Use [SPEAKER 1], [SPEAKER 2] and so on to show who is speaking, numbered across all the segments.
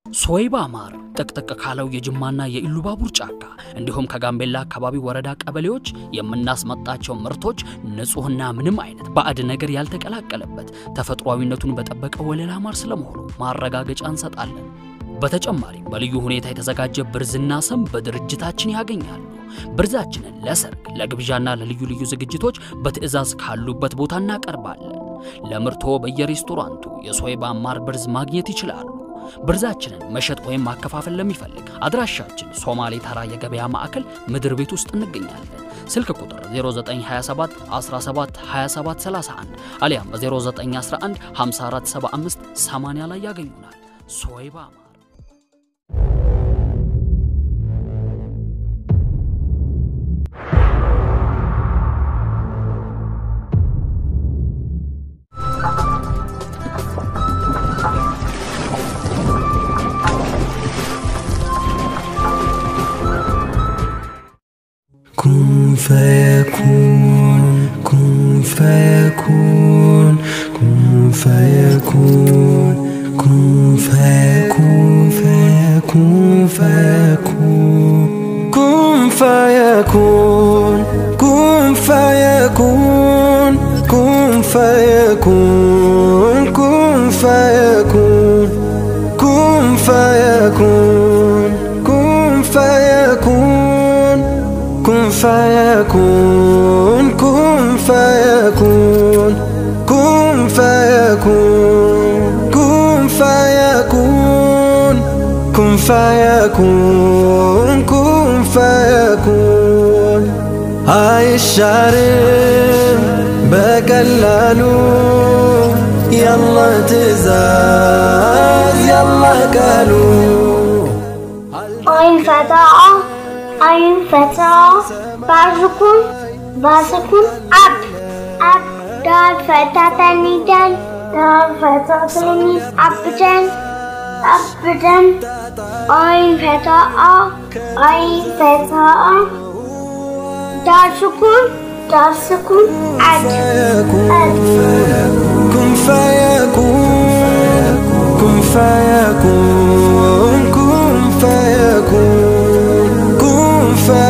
[SPEAKER 1] ሶይባ ማር ጥቅጥቅ ካለው የጅማና የኢሉባቡር ጫካ እንዲሁም ከጋምቤላ አካባቢ ወረዳ ቀበሌዎች የምናስመጣቸው ምርቶች ንጹህና ምንም አይነት ባዕድ ነገር ያልተቀላቀለበት ተፈጥሯዊነቱን በጠበቀ ወለላ ማር ስለመሆኑ ማረጋገጫ እንሰጣለን። በተጨማሪም በልዩ ሁኔታ የተዘጋጀ ብርዝና ሰም በድርጅታችን ያገኛሉ። ብርዛችንን ለሰርግ፣ ለግብዣና ለልዩ ልዩ ዝግጅቶች በትዕዛዝ ካሉበት ቦታ እናቀርባለን። ለምርቶ በየሬስቶራንቱ የሶይባ ማር ብርዝ ማግኘት ይችላሉ። ብርዛችንን መሸጥ ወይም ማከፋፈል ለሚፈልግ አድራሻችን ሶማሌ ተራ የገበያ ማዕከል ምድር ቤት ውስጥ እንገኛለን። ስልክ ቁጥር 0927 17 27 31 አሊያም በ0911 54 75 80 ላይ ያገኙናል። ሶይባ ማር
[SPEAKER 2] كن فيكون كن فيكون كن فيكون كن فيكون فيكون فيكون كن فيكون كن فيكون كن فيكون كن فيكون كن فيكون كن فيكون كن فيكون كن فيكون كن فيكون كن فيكون كن فيكون كن فيكون አይሻርም በቀላሉ ያላ ትእዛዝ ያላ ቃሉ
[SPEAKER 3] አይን ፈታአ አይን ፈታአ ባስኩን ባስኩን አብ አብ ዳል ፈታተኒ ዳል ዳል ፈታተኒ አብደን አብደን አይን ፈታአ አይን ፈታአ ዳል ስኩን ዳል ስኩን አድ አድ
[SPEAKER 2] كن فيكون كن فيكون كن فيكون كن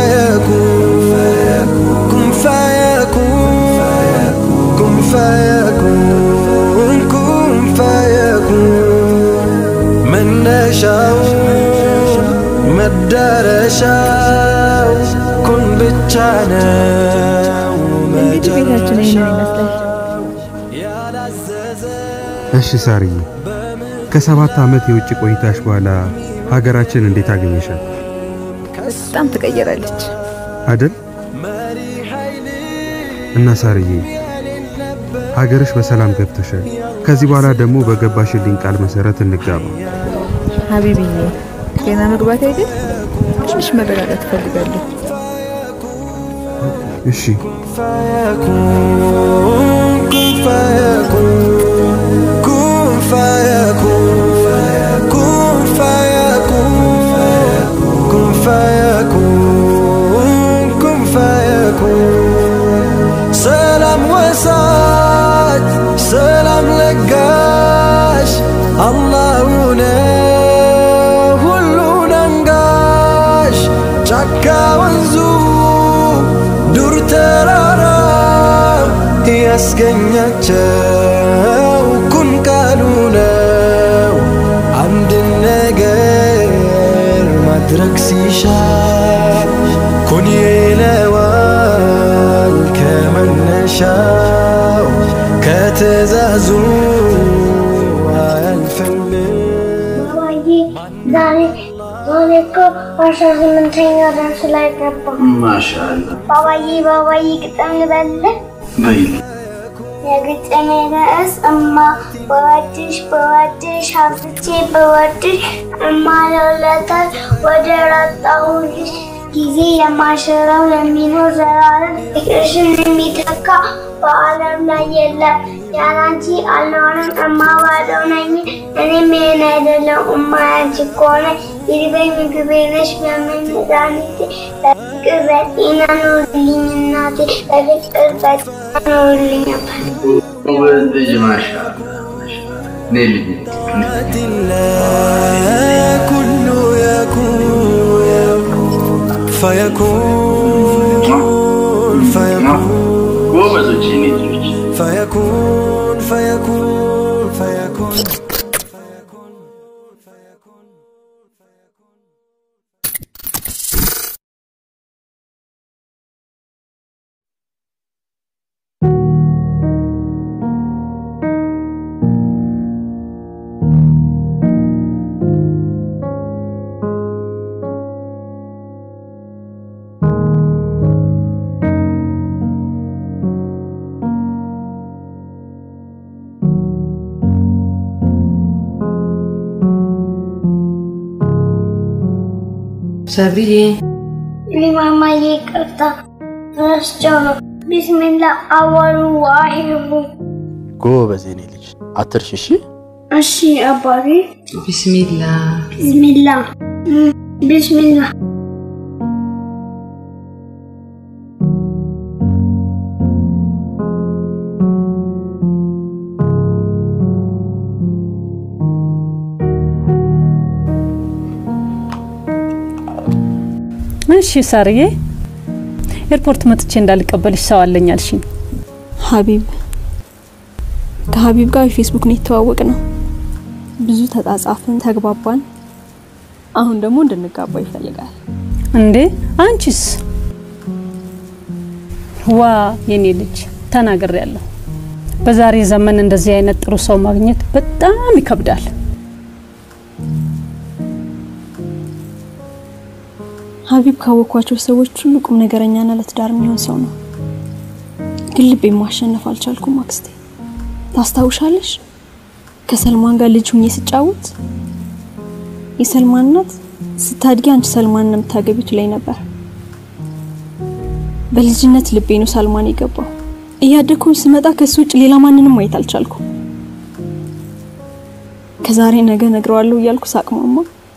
[SPEAKER 2] فيكون كن فيكون كن فيكون كن فيكون من نشاء مدرشاو كن بتشانا
[SPEAKER 4] እንግዲህ ቤታችን ይህንን ይመስላል።
[SPEAKER 5] እሺ ሳርዬ፣ ከሰባት ዓመት የውጭ ቆይታሽ በኋላ ሀገራችን እንዴት አገኘሻል?
[SPEAKER 4] በጣም ትቀየራለች።
[SPEAKER 5] አደል? እና ሳርዬ ሀገርሽ በሰላም ገብተሻል። ከዚህ በኋላ ደግሞ በገባሽልኝ ቃል መሰረት እንጋባ።
[SPEAKER 4] ሀቢብዬ ገና መግባት አይደል? ትንሽ መረጋጋት እፈልጋለሁ።
[SPEAKER 5] እሺ
[SPEAKER 2] فيكون كن فيكون كن فيكون كن فيكون كن فيكون كن فيكون سلام وسعد سلام لقاش الله ሁሉን አንጋሽ ጫካ ወንዙ ዱር ተራራ ያስገኛቸው ኩን ቃሉ ነው አንድ ነገር ማድረግ ሲሻ ኩን ይለዋል ከመነሻው ከትእዛዙ አያልፍም
[SPEAKER 3] ባባዬ ዛሬ ዛሬ እኮ አስራ ስምንተኛ ደርስ ላይ ገባ።
[SPEAKER 6] ማሻአላ
[SPEAKER 3] ባባዬ ባባዬ ግጥም ልበልህ?
[SPEAKER 6] በይል
[SPEAKER 3] የግጥሜ ርዕስ እማ በወድሽ በወድሽ ሀብቼ በወድሽ እማ ለውለታል ወደ ራጣሁልሽ ጊዜ የማሽረው የሚኖር ዘላለም ፍቅርሽን የሚተካ በዓለም ላይ የለም። ያላንቺ አልኖርም እማ ባዶ ነኝ እኔም ይሄን አይደለም እማ ያንቺ ከሆነ ይርበኝ ምግቤ ነሽ በምን መድኃኒቴ በፍቅር በጤና ኑርልኝ እናቴ በፍቅር በጤና ኑርልኝ አባቴ።
[SPEAKER 6] ውበት ልጅ ማሻአላ ማሻአላ። እኔ ልጅ
[SPEAKER 2] الله فيكون فيكون
[SPEAKER 6] ጎበዞች የኔ ልጆች
[SPEAKER 2] فيكون فيكون فيكون
[SPEAKER 7] ሰብሪዬ
[SPEAKER 3] ሊማማዬ ይቅርታ ረስቸው ነው። ቢስሚላ አወሉ ዋሂሩ
[SPEAKER 6] ጎበዝ የኔ ልጅ አትርሽ እሺ
[SPEAKER 3] እሺ አባቴ
[SPEAKER 7] ቢስሚላ
[SPEAKER 3] ቢስሚላ ቢስሚላ
[SPEAKER 8] እሺ ሳርዬ፣ ኤርፖርት መጥቼ እንዳልቀበልሽ ሰው አለኝ አልሽኝ።
[SPEAKER 9] ሀቢብ ከሀቢብ ጋር የፌስቡክ ነው የተዋወቅ ነው። ብዙ ተጻጻፍን፣ ተግባባን። አሁን ደግሞ እንድንጋባ ይፈልጋል።
[SPEAKER 8] እንዴ አንቺስ? ዋ የኔ ልጅ ተናግሬ ያለሁ። በዛሬ ዘመን እንደዚህ አይነት ጥሩ ሰው ማግኘት በጣም ይከብዳል።
[SPEAKER 9] ሀቢብ ካወኳቸው ሰዎች ሁሉ ቁም ነገረኛና ለትዳር የሚሆን ሰው ነው። ግን ልቤን ማሸነፍ አልቻልኩም። አክስቴ ታስታውሻለሽ? ከሰልማን ጋር ልጅ ሁኜ ስጫወት የሰልማን እናት ስታድጊ አንቺ ሰልማን ነው የምታገቢው ትለኝ ነበር። በልጅነት ልቤ ነው ሰልማን የገባው። እያደግኩኝ ስመጣ ከሱ ውጭ ሌላ ማንንም ማየት አልቻልኩም። ከዛሬ ነገ ነግረዋለሁ እያልኩ ሳቅማማ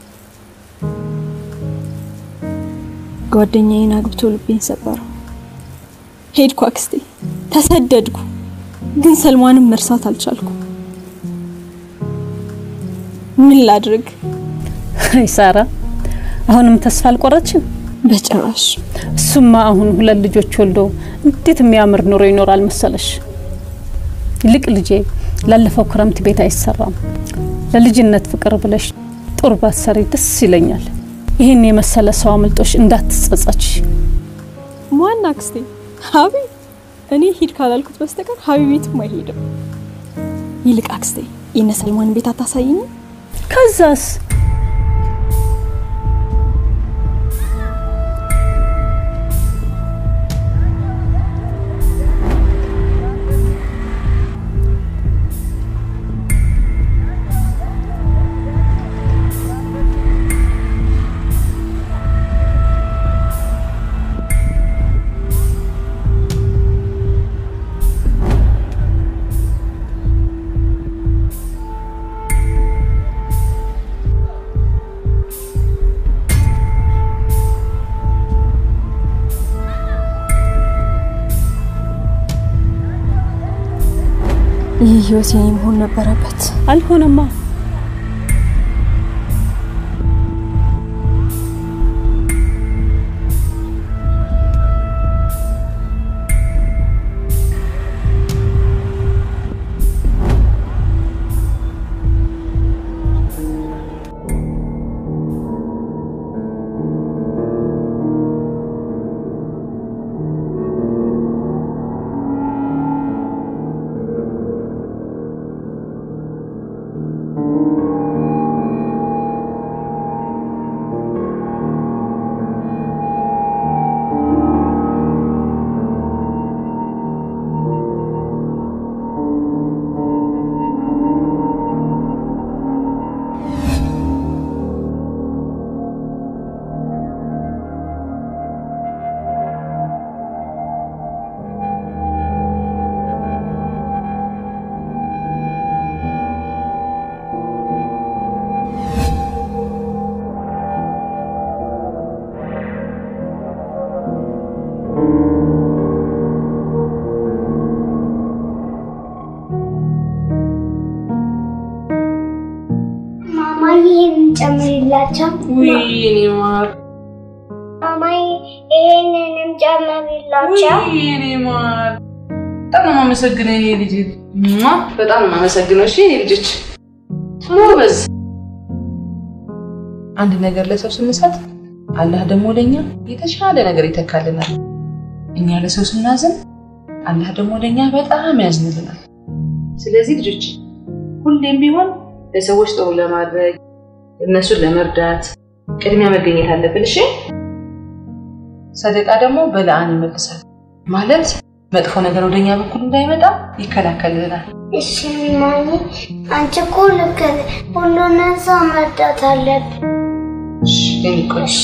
[SPEAKER 9] ጓደኛዬን አግብቶ ልቤን ሰበረው። ሄድኩ አክስቴ፣ ተሰደድኩ። ግን ሰልማንም መርሳት አልቻልኩ። ምን ላድርግ?
[SPEAKER 8] አይ ሳራ፣ አሁንም ተስፋ አልቆረችም?
[SPEAKER 9] በጭራሽ።
[SPEAKER 8] እሱማ አሁን ሁለት ልጆች ወልዶ እንዴት የሚያምር ኑሮ ይኖራል መሰለሽ። ይልቅ ልጄ ላለፈው ክረምት ቤት አይሰራም። ለልጅነት ፍቅር ብለሽ ጡር ባትሰሪ ደስ ይለኛል። ይህን የመሰለ ሰው አምልጦሽ እንዳትጸጸች።
[SPEAKER 9] ማን አክስቴ? ሀቢብ። እኔ ሂድ ካላልኩት በስተቀር ሀቢብ ቤትም አይሄድም። ይልቅ አክስቴ የነ ሰልማን ቤት አታሳይኝም?
[SPEAKER 8] ከዛስ
[SPEAKER 9] ይህ ህይወት የኔ መሆን ነበረበት።
[SPEAKER 8] አልሆነማ።
[SPEAKER 3] ማማዬ ይህን ጨምሪላቸው።
[SPEAKER 7] ውይ እኔ ማር
[SPEAKER 3] ማማዬ ይሄንንም ጨምሪላቸው።
[SPEAKER 7] የኔ ማር በጣም ነው የማመሰግነው የኔ ልጅ ሟ፣ በጣም ነው የማመሰግነው። እሺ የኔ ልጆች ጎበዝ። አንድ ነገር ለሰው ስንሰጥ አላህ ደግሞ ለኛ የተሻለ ነገር ይተካልናል። እኛ ለሰው ስናዝን አላህ ደግሞ ለኛ በጣም ያዝንልናል። ስለዚህ ልጆች ሁሌም ቢሆን ለሰዎች ጥሩ ለማድረግ እነሱን ለመርዳት ቅድሚያ መገኘት አለብን። እሺ ሰደቃ ደግሞ በለአን ይመልሳል ማለት መጥፎ ነገር ወደኛ በኩል እንዳይመጣ ይከላከልልናል።
[SPEAKER 3] እሺ ማሚ፣ አንቺ እኮ ልክ ነሽ። ሁሉንም ሰው መርዳት አለብን።
[SPEAKER 7] እሺ የኔ ቆንጆ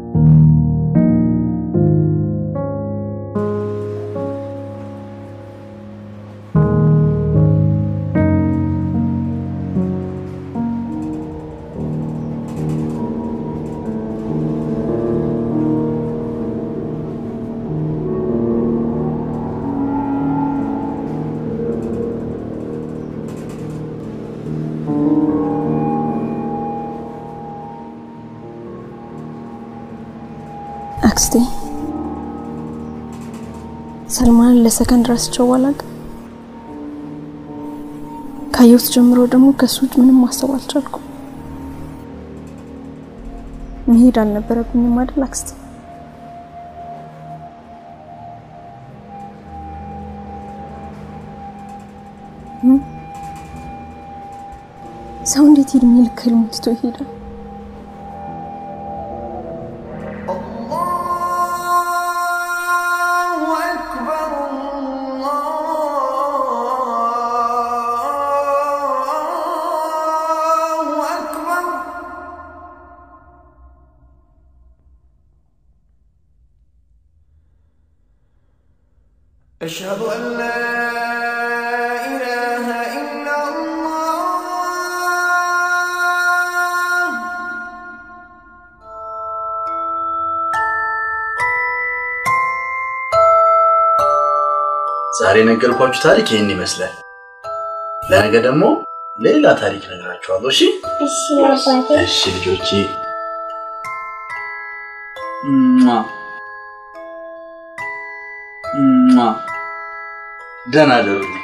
[SPEAKER 9] አክስቴ ሰልማንን ለሰከንድ ረስቸው አላውቅም። ካየሁት ጀምሮ ደግሞ ከሱ ውጭ ምንም ማሰብ አልቻልኩም። መሄድ አልነበረብኝም አይደል አክስቴ? ምን? ሰው እንዴት እድሜ ልክ ህልሙን ትቶ ይሄዳል?
[SPEAKER 2] أشهد أن لا إله إلا الله
[SPEAKER 6] ዛሬ የነገርኳችሁ ታሪክ ይህን ይመስላል። ለነገ ደግሞ ሌላ ታሪክ ነግራችኋለሁ። እሺ
[SPEAKER 3] እሺ አባቴ።
[SPEAKER 6] እሺ ልጆቼ ሟ ሟ ደህና ደሩልኝ።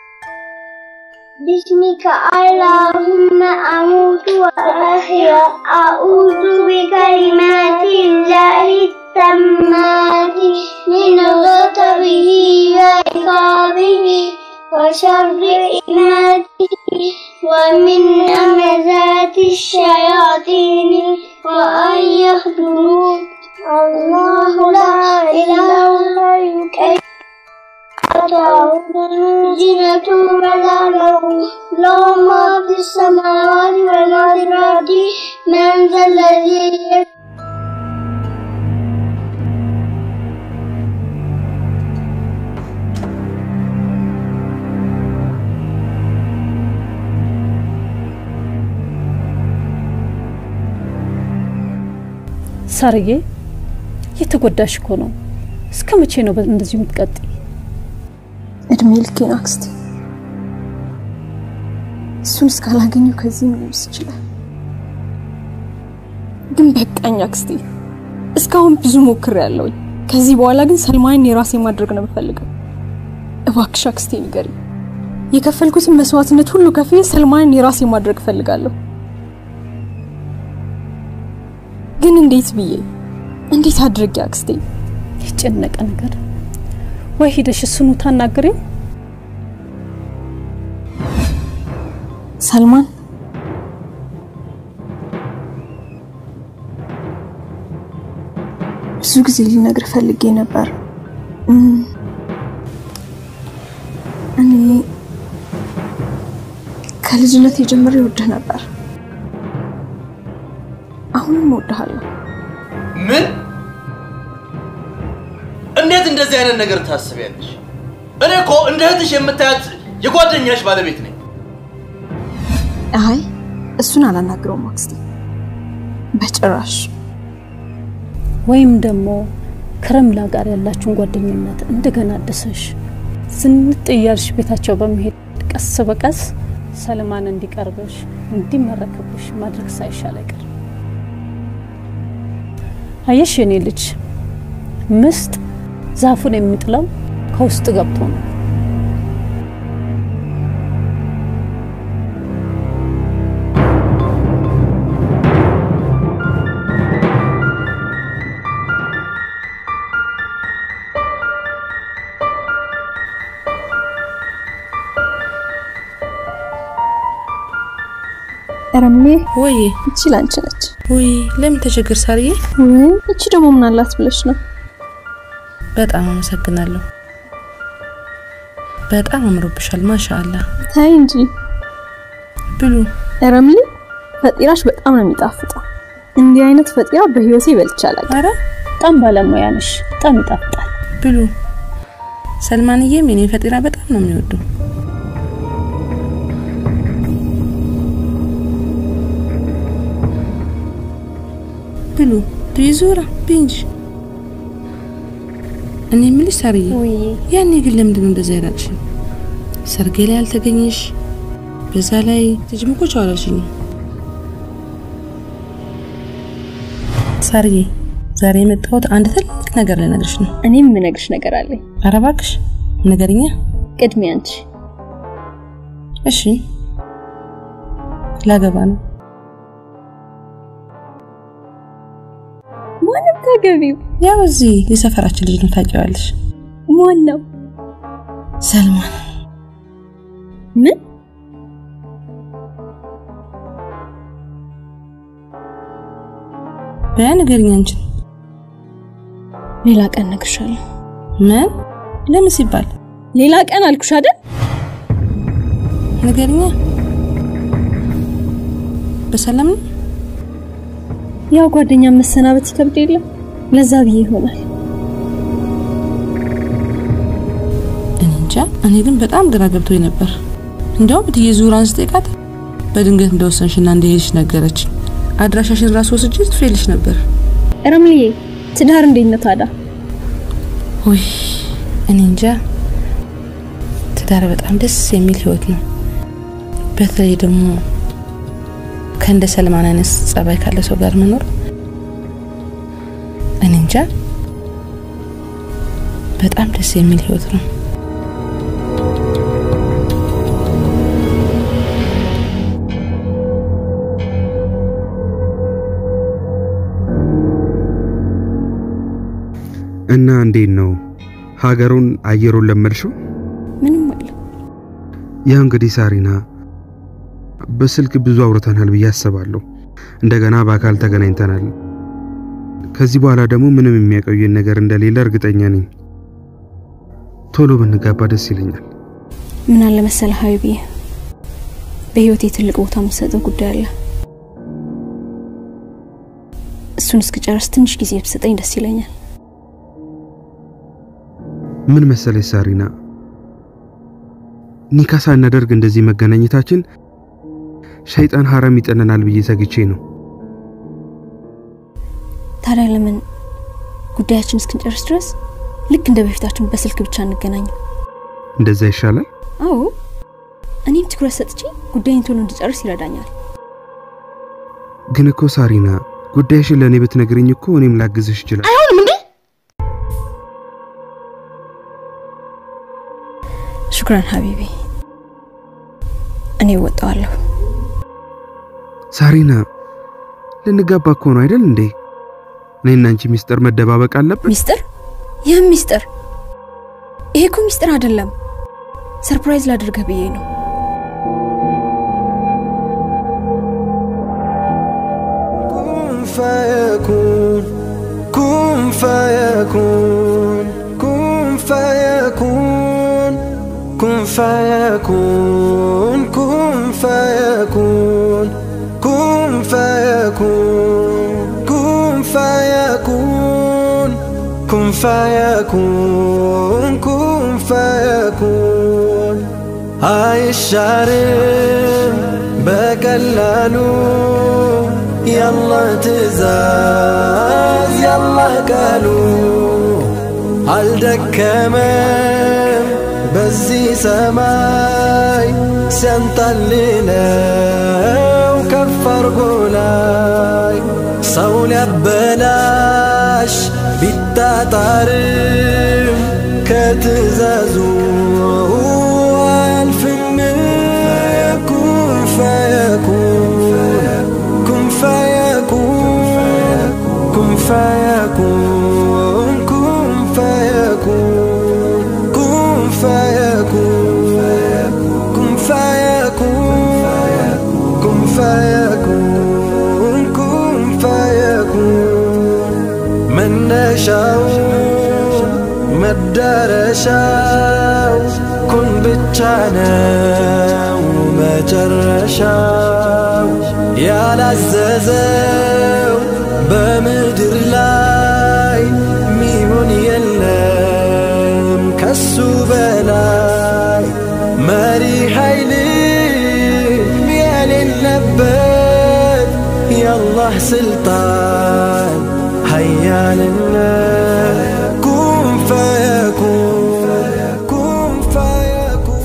[SPEAKER 3] باسمك اللهم أموت وأحيا أعوذ بكلمات الله التامات من غضبه وعقابه وشر إماته ومن همزات الشياطين وأن يحضرون الله لا إله إلا هو زينة ولا له له ما في السماوات وما في الأرض من ذا الذي
[SPEAKER 8] ሳርዬ የተጎዳሽ እኮ ነው። እስከ መቼ ነው እንደዚሁ የምትቀጥይ?
[SPEAKER 9] እድሜ ልኬን አክስቴ። እሱን እስካላገኘው ከዚህ መለስ ይችላል። ግን በቃኝ አክስቴ። እስካሁን ብዙ ሞክሬያለሁ። ከዚህ በኋላ ግን ሰልማን የራሴ ማድረግ ነው የምፈልገው። እባክሽ አክስቴ ንገሪኝ። የከፈልኩትን መስዋዕትነት ሁሉ ከፍዬ ሰልማንን የራሴ ማድረግ እፈልጋለሁ። ግን እንዴት ብዬ እንዴት አድርጌ አክስቴ?
[SPEAKER 8] የጨነቀ ነገር ወይ ሂደሽ እሱኑ ታናግሪው።
[SPEAKER 9] ሰልማን ብዙ ጊዜ ልነግር ፈልጌ ነበር። እም፣ እኔ ከልጅነት የጀምሬ እወድህ ነበር። አሁንም እወድሃለሁ።
[SPEAKER 6] ምን? እንዴት እንደዚህ አይነት ነገር ታስቢያለሽ? እኔ እኮ እንደ እህትሽ የምታያት የጓደኛሽ ባለቤት ነኝ።
[SPEAKER 9] አይ እሱን አላናግረውም አክስቴ፣ በጭራሽ።
[SPEAKER 8] ወይም ደግሞ ከረምላ ጋር ያላችሁን ጓደኝነት እንደገና አድሰሽ ዝንጥ እያልሽ ቤታቸው በመሄድ ቀስ በቀስ ሰልማን እንዲቀርብሽ እንዲመረክብሽ ማድረግ ሳይሻል አይቀርም። አየሽ የኔ ልጅ ምስጥ ዛፉን የሚጥለው ከውስጥ ገብቶ ነው።
[SPEAKER 9] ረምሌ
[SPEAKER 10] ወይ
[SPEAKER 9] እቺ ላንቺ ነች።
[SPEAKER 10] ወይ ለምን ተቸገር ሳርዬ?
[SPEAKER 9] ወይ እቺ ደግሞ ምን አላት ብለሽ ነው?
[SPEAKER 10] በጣም አመሰግናለሁ። በጣም አምሮብሻል። ማሻአላ።
[SPEAKER 9] ታይ እንጂ
[SPEAKER 10] ብሉ።
[SPEAKER 9] ረምሌ ፈጢራሽ በጣም ነው የሚጣፍጠው። እንዲህ አይነት ፈጢራ በህይወቴ ይበልቻላል።
[SPEAKER 8] አረ በጣም ባለሙያ ነሽ። በጣም ይጣፍጣል።
[SPEAKER 10] ብሉ። ሰልማንዬም የኔ ፈጢራ በጣም ነው የሚወደው። ብሉ ቢዙራ ቢንጅ እኔ የምልሽ ሳርዬ፣ ያኔ ግን ለምንድን ነው እንደዛ ያላልሽ? ሰርጌ ላይ አልተገኘሽ፣ በዛ ላይ ልጅም እኮ ቻው አላልሽኝም። ሳርዬ፣ ዛሬ የመጣሁት አንድ ትልቅ ነገር ልነግርሽ ነው።
[SPEAKER 9] እኔም የምነግርሽ ነገር አለኝ።
[SPEAKER 10] ኧረ እባክሽ ንገሪኛ።
[SPEAKER 9] ቅድሚያ አንቺ።
[SPEAKER 10] እሺ፣ ላገባ ነው።
[SPEAKER 9] ማንም ታገቢው?
[SPEAKER 10] ያው እዚህ የሰፈራችን ልጅ ነው፣ ታውቂዋለሽ።
[SPEAKER 9] ማን ነው?
[SPEAKER 10] ሰልማን።
[SPEAKER 9] ምን?
[SPEAKER 10] በያ ንገሪኝ አንቺን።
[SPEAKER 9] ሌላ ቀን እነግርሻለሁ።
[SPEAKER 10] ምን? ለምን ሲባል?
[SPEAKER 9] ሌላ ቀን አልኩሽ አይደል?
[SPEAKER 10] ንገሪኛ። በሰላም ነው?
[SPEAKER 9] ያው ጓደኛ መሰናበት ይከብድ የለም ለዛ ብዬ ይሆናል።
[SPEAKER 10] እኔ እንጃ። እኔ ግን በጣም ግራ ገብቶኝ ነበር። እንዲያውም እትዬ ዙራን ስጠይቃት በድንገት እንደወሰንሽና እንደሄድሽ ነገረች። አድራሻሽን ራስ ወስጄ ትፌልሽ ነበር።
[SPEAKER 9] ረምልዬ ትዳር እንዴት ነው ታዲያ?
[SPEAKER 10] ውይ እኔ እንጃ። ትዳር በጣም ደስ የሚል ህይወት ነው። በተለይ ደግሞ ከእንደ ሰልማን አይነት ጸባይ ካለ ሰው ጋር መኖር እኔ እንጃ በጣም ደስ የሚል ህይወት ነው።
[SPEAKER 5] እና እንዴት ነው ሀገሩን አየሩን ለመድሽው?
[SPEAKER 9] ምንም አለ
[SPEAKER 5] ያ እንግዲህ ሳሪና በስልክ ብዙ አውርተናል ብዬ አስባለሁ። እንደገና በአካል ተገናኝተናል። ከዚህ በኋላ ደግሞ ምንም የሚያቆየን ነገር እንደሌለ እርግጠኛ ነኝ። ቶሎ ብንጋባ ደስ ይለኛል።
[SPEAKER 9] ምን አለ መሰለ ሀቢቢ፣ በህይወቴ ትልቅ ቦታ የምሰጠው ጉዳይ አለ። እሱን እስክጨርስ ትንሽ ጊዜ ብሰጠኝ ደስ ይለኛል።
[SPEAKER 5] ምን መሰለሽ ሳሪና፣ ኒካ ሳናደርግ እንደዚህ መገናኘታችን ሸይጣን ሐራም ይጠነናል ብዬ ሰግቼ ነው።
[SPEAKER 9] ታዲያ ለምን ጉዳያችን እስክንጨርስ ድረስ ልክ እንደ በፊታችን በስልክ ብቻ እንገናኝ?
[SPEAKER 5] እንደዛ ይሻላል።
[SPEAKER 9] አዎ፣ እኔም ትኩረት ሰጥቼ ጉዳይን ቶሎ እንድጨርስ ይረዳኛል።
[SPEAKER 5] ግን እኮ ሳሪና ጉዳይሽን ለእኔ ብትነግርኝ እኮ እኔም ላግዝሽ ይችላል።
[SPEAKER 9] አይሆንም እንዴ? ሹክራን ሀቢቢ፣ እኔ እወጣዋለሁ።
[SPEAKER 5] ሳሪና ልንጋባ እኮ ነው አይደል እንዴ? እኔና አንቺ ሚስጥር መደባበቅ አለብን?
[SPEAKER 9] ሚስጥር? ይህም ሚስጥር? ይሄ እኮ ሚስጥር አይደለም። ሰርፕራይዝ ላድርገህ ብዬ ነው።
[SPEAKER 2] فيكون كن فيكون كن فيكون كن فيكون كن فيكون كن فيكون كن فيكون كن فيكون كن فيكون አይሻርም በቀላሉ ያላህ ትእዛዝ ያላህ ቃሉ አልደከመም በዚህ ሰማይ ሲያንጣልለው ከፍ አርጎ ላይ ሰው ሊያበላ ሊያበላሽ ቢጣጣርም ከትእዛዙ አያልፍም ኩን ፈየኩን ኩን ፈየኩን ኩን ፈየኩን ኩን ፈየኩን ኩን ፈየኩን ኩን ፈየኩን ኩን ፈየኩን ኩን ፈየኩን መነሻው መዳረሻው ኩን ብቻ ነው መጨረሻው ያላዘዘው በምድር ላይ ሚሆን የለም ከሱ በላይ መሪ ኃይል የሌለበት የአላህ ስልጣን ሀያልነት ኩን ፈየኩን ኩን ፈየኩን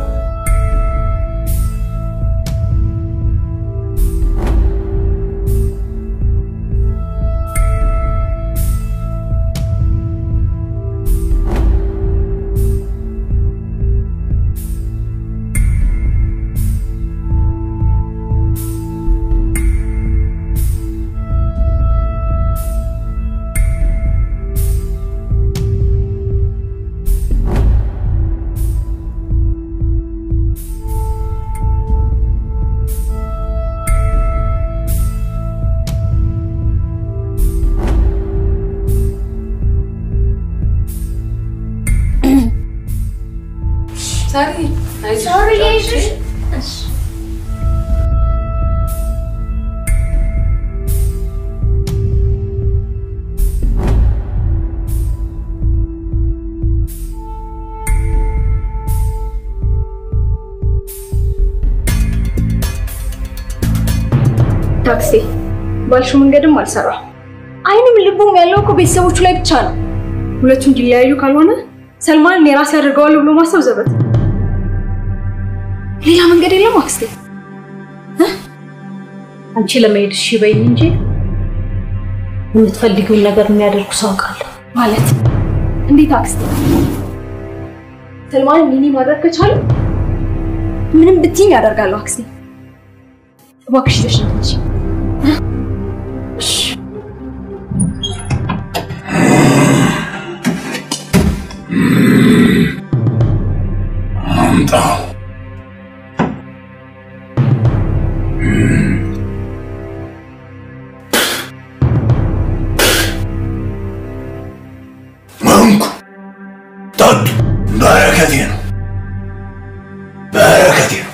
[SPEAKER 7] ሳሪ አይዞሽ።
[SPEAKER 3] ሶሪ አይዞሽ። እሺ
[SPEAKER 9] ታክሲ ባልሽው መንገድም አልሰራ። አይንም ልቡም ያለው እኮ ቤተሰቦቹ ላይ ብቻ ነው። ሁለቱ እንዲለያዩ ካልሆነ ሰልማንን የራሴ አድርገዋለሁ ብሎ ማሰብ ዘበት። ሌላ መንገድ የለም አክስቴ።
[SPEAKER 8] አንቺ ለመሄድ እሺ በይኝ እንጂ የምትፈልጊውን ነገር የሚያደርጉ ሰው አውቃለሁ።
[SPEAKER 9] ማለት እንዴት አክስቴ? ሰልማንን ሚኒ ማድረግ ከቻሉ ምንም ብትይኝ ያደርጋለሁ አክስቴ። እባክሽ ይዘሽ ነው እንጂ
[SPEAKER 11] አምጣው። መንኩ ጠጡ። በረከቴ ነው፣ በረከቴ ነው።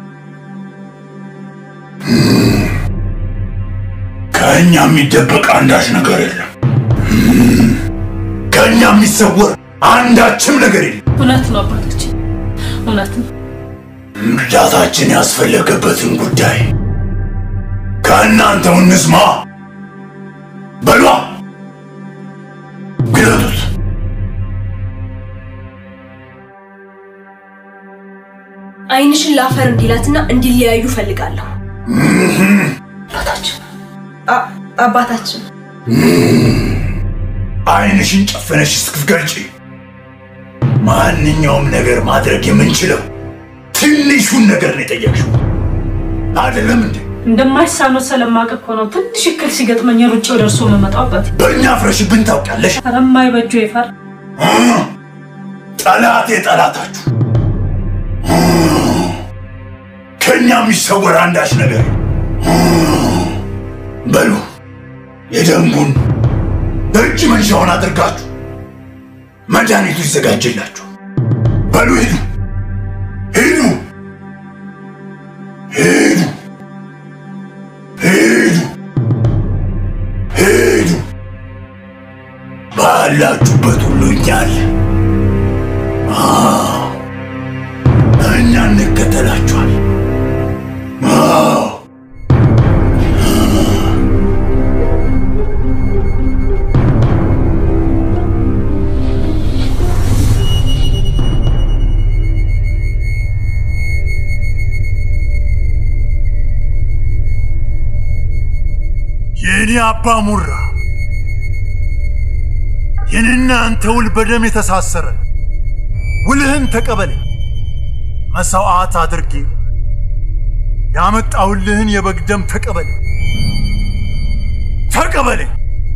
[SPEAKER 11] ከእኛ የሚደበቅ አንዳች ነገር የለም። ከእኛ የሚሰወር አንዳችም ነገር የለም።
[SPEAKER 8] እውነት ነው አባቶች፣ እውነት ነው።
[SPEAKER 11] እርዳታችን ያስፈለገበትን ጉዳይ ከእናንተው እንስማ። በሏ ግለጡት።
[SPEAKER 9] አይንሽን ላፈር እንዲላትና እንዲለያዩ ፈልጋለሁ።
[SPEAKER 8] አባታችን
[SPEAKER 9] አባታችን
[SPEAKER 11] አይንሽን ጨፈነሽ እስክትገልጪ ማንኛውም ነገር ማድረግ የምንችለው ትንሹን ነገር ነው የጠየቅሽው አይደለም እንዴ?
[SPEAKER 8] እንደማይሳነው ስለማውቅ እኮ ነው ትንሽ እክል ሲገጥመኝ ሩጬ ወደ እርሶ የምመጣው አባቴ።
[SPEAKER 11] በእኛ ፍረሽብን ታውቂያለሽ።
[SPEAKER 8] ኧረ የማይበጁ ይፈር
[SPEAKER 11] እ? ጠላቴ ጠላታችሁ እ? ከእኛ የሚሰወር አንዳች ነገር እ? በሉ የደንቡን እጅ መንሻውን አድርጋችሁ መድኃኒቱ ይዘጋጅላችሁ። በሉ ሂዱ፣ ሂዱ፣ ሂዱ፣ ሂዱ፣ ሂዱ። ባላችሁበት ሁሉ እኛ አለን። አዎ፣ እኛ እንከተላችኋል። አዎ። የኔ አባ ሙራ የኔና አንተ ውል በደም የተሳሰረ ውልህን ተቀበለኝ። መሥዋዕት አድርጌ ያመጣሁልህን የበግ ደም ተቀበለኝ። ተቀበለኝ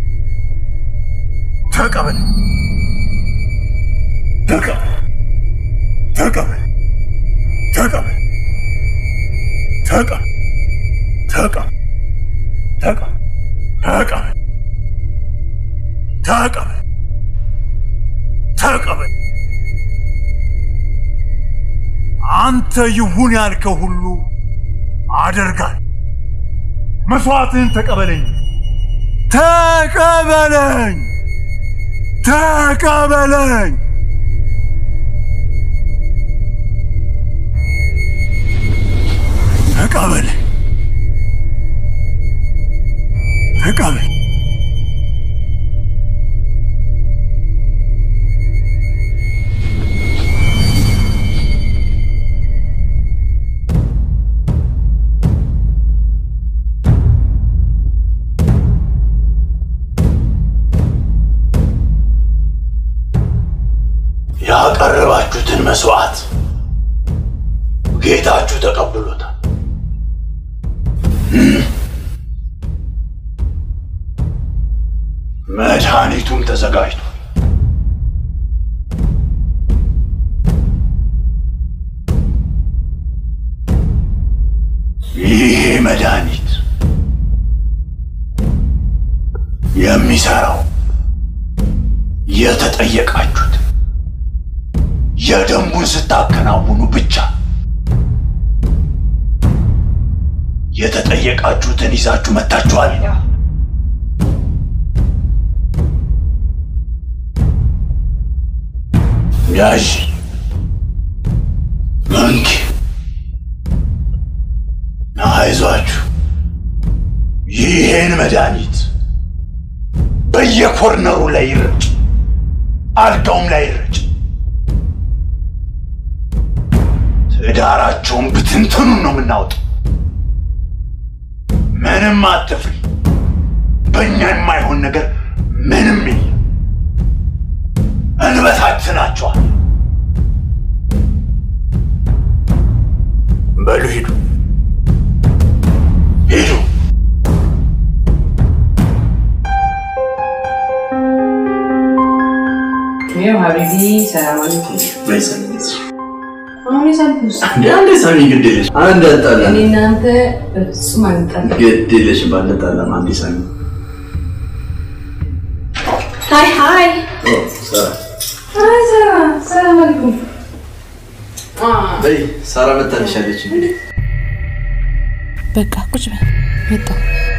[SPEAKER 11] ተቀበለኝ ተቀበል ተቀበል ተቀበል ተቀበል ተቀበል ተቀበል ተቀበል ተቀበል ተቀበል አንተ ይሁን ያልከው ሁሉ አደርጋል። መስዋዕትህን ተቀበለኝ ተቀበለኝ ተቀበለኝ ተቀበል ተቀበል ያቀረባችሁትን መስዋዕት ጌታችሁ ተቀብሎታል። መድኃኒቱም ተዘጋጅቷል። ይሄ መድኃኒት የሚሰራው የተጠየቃችሁት የደንቡን ስታከናውኑ ብቻ የተጠየቃችሁትን ይዛችሁ መጥታችኋል። ያዥ መንኪ አይዟችሁ፣ ይሄን መድኃኒት በየኮርነሩ ላይ ይረጭ፣ አልጋውም ላይ ይረጭ። ትዳራቸውን ብትንትኑን ነው የምናወጣው። ምንም አትፍሪ። በእኛ የማይሆን ነገር ምንም የለም። እንበታትናቸዋል። በሉ ሂዱ፣ ሂዱ።
[SPEAKER 7] ይኸው ሀቢቢ ሰላም አለይኩም። አሁን የሳልኩስ
[SPEAKER 6] አንዴ ሳሚ ግድ የለሽ አንድ ያጣላ
[SPEAKER 7] እኔ እናንተ በፍጹም አንጣላ።
[SPEAKER 6] ግድ የለሽ ባንጣላም አንዴ ሳሚ
[SPEAKER 9] ሀይ ሀይ
[SPEAKER 6] ኦ፣ ሳራ
[SPEAKER 7] አይ ሰራ ሰላም አለይኩም።
[SPEAKER 6] በይ ሳራ መታልሻለች
[SPEAKER 10] በቃ ቁጭ በል መጣሁ።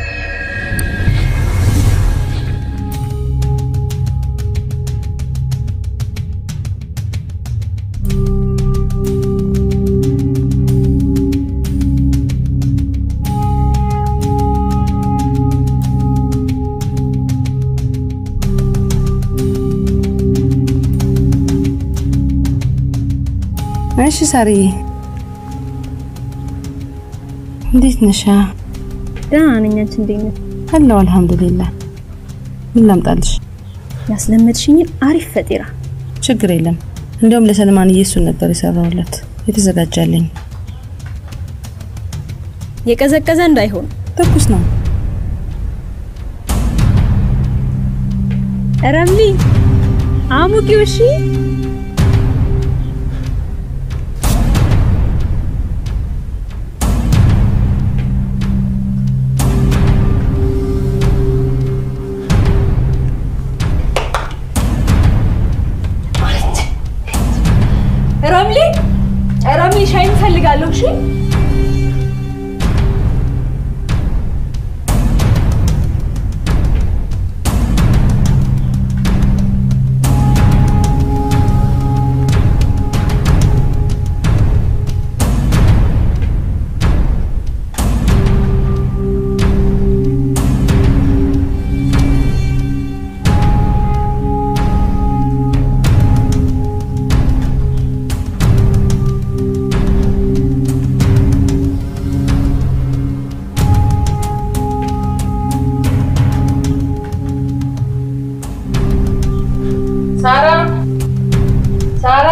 [SPEAKER 10] እሺ ሳርዬ እንዴት ነሻ?
[SPEAKER 9] ደህና ነኝ። አንቺ እንዴት ነሽ?
[SPEAKER 10] አለሁ አልሐምዱሊላህ። ምን ላምጣልሽ?
[SPEAKER 9] ያስለመድሽኝን አሪፍ ፈጢራ።
[SPEAKER 10] ችግር የለም። እንዲያውም ለሰልማንዬ እሱን ነበር የሰራሁለት የተዘጋጃለኝ።
[SPEAKER 9] የቀዘቀዘ እንዳይሆን
[SPEAKER 10] ትኩስ ነው።
[SPEAKER 9] ረምሊ አሙቂው። እሺ ረምሊ ረምሊ ሻይ እንፈልጋለሁ። እሺ
[SPEAKER 7] ሳራ ሳራ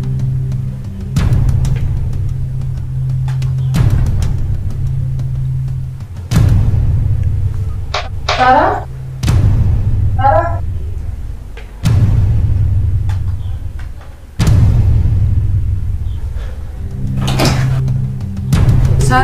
[SPEAKER 7] ሳራ ሳራ ሳራ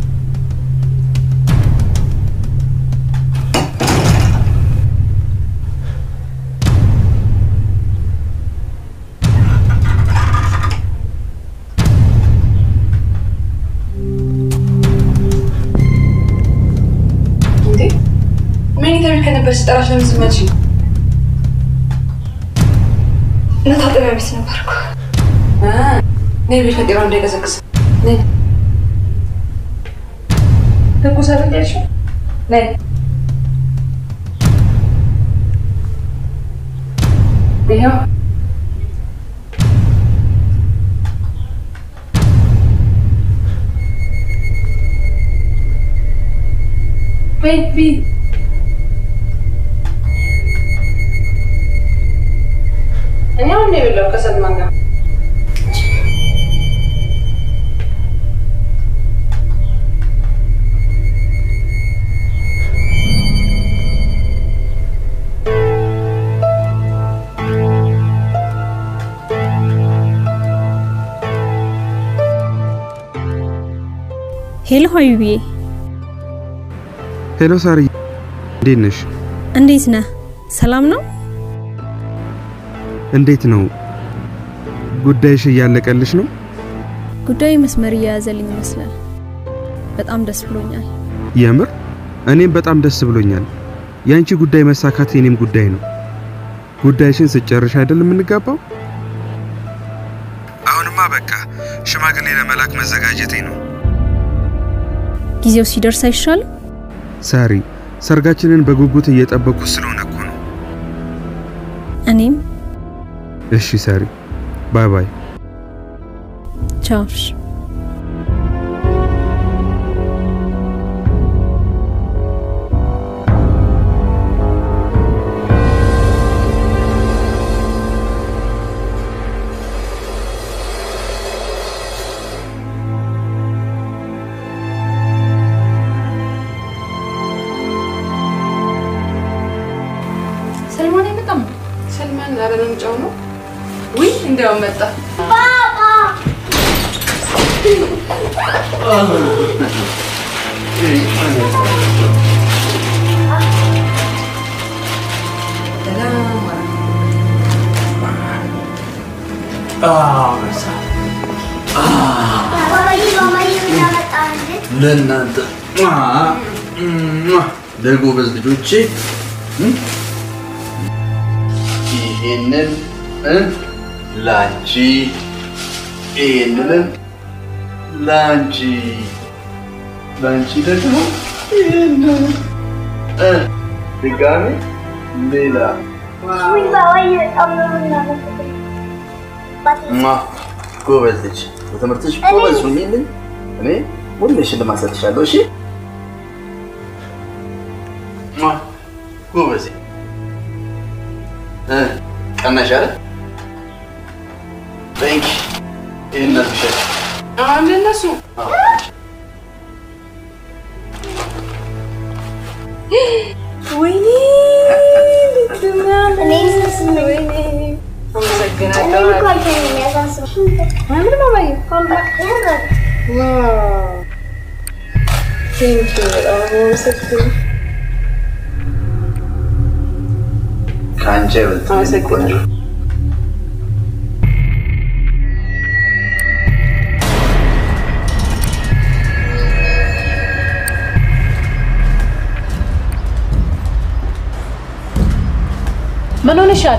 [SPEAKER 7] እንዴ መኝታ ቤት ከነበር ስጠራሽ ለምን ዝም አልሽኝ?
[SPEAKER 9] መታጠቢያ ቤት ነበርኩ።
[SPEAKER 7] ነይ ቤት ፈጤራ እንዳይቀዘቅዝ ነይ። ትኩስ አይደል ያልሽው? ነይ ይኸው ቤቢ እኔ አሁን ነው የበላው ከሰልማን ጋር
[SPEAKER 9] ሄሎ ሀቢብዬ፣
[SPEAKER 5] ሄሎ ሳርዬ፣ እንዴት ነሽ?
[SPEAKER 9] እንዴት ነህ? ሰላም ነው?
[SPEAKER 5] እንዴት ነው ጉዳይሽ? እያለቀልሽ ነው?
[SPEAKER 9] ጉዳዩ መስመር እየያዘልኝ ይመስላል። በጣም ደስ ብሎኛል።
[SPEAKER 5] የምር እኔም በጣም ደስ ብሎኛል። የአንቺ ጉዳይ መሳካት የኔም ጉዳይ ነው። ጉዳይሽን ስጨርሽ አይደል የምንጋባው? አሁንማ በቃ ሽማግሌ ለመላክ መዘጋጀቴ ነው።
[SPEAKER 9] ጊዜው ሲደርስ አይሻልም?
[SPEAKER 5] ሳሪ፣ ሰርጋችንን በጉጉት እየጠበቅኩ ስለሆነ እኮ ነው።
[SPEAKER 9] እኔም
[SPEAKER 5] እሺ ሳሪ፣ ባይ ባይ።
[SPEAKER 9] ቻውሽ።
[SPEAKER 7] ሰልማን አይመጣም? ሰልማን ኧረ መምጫው ነው። ውይ እንዲያውም መጣ።
[SPEAKER 6] ለእናንተ ለጎበዝ ልጆቼ ይሄንን እ ላንቺ ይሄንንም ላንቺ ላንቺ ደግሞ ይሄንን እ ድጋሜ ሌላ ማ ጎበዝ ልጅ በትምህርትሽ ጎበዝ ሁኚልኝ። እኔ ሁሌ ሽልማት እሰጥሻለሁ። እሺ ማ ጎበዝ እ ቀናሽ አይደል? ቴንክ ይሄን ነርፍሻል።
[SPEAKER 7] አሁን ለእነሱ ወይኔ
[SPEAKER 6] ከአንቺ አይበልጥም።
[SPEAKER 7] አመሰግናለሁ።
[SPEAKER 8] ምን ሆነሻል?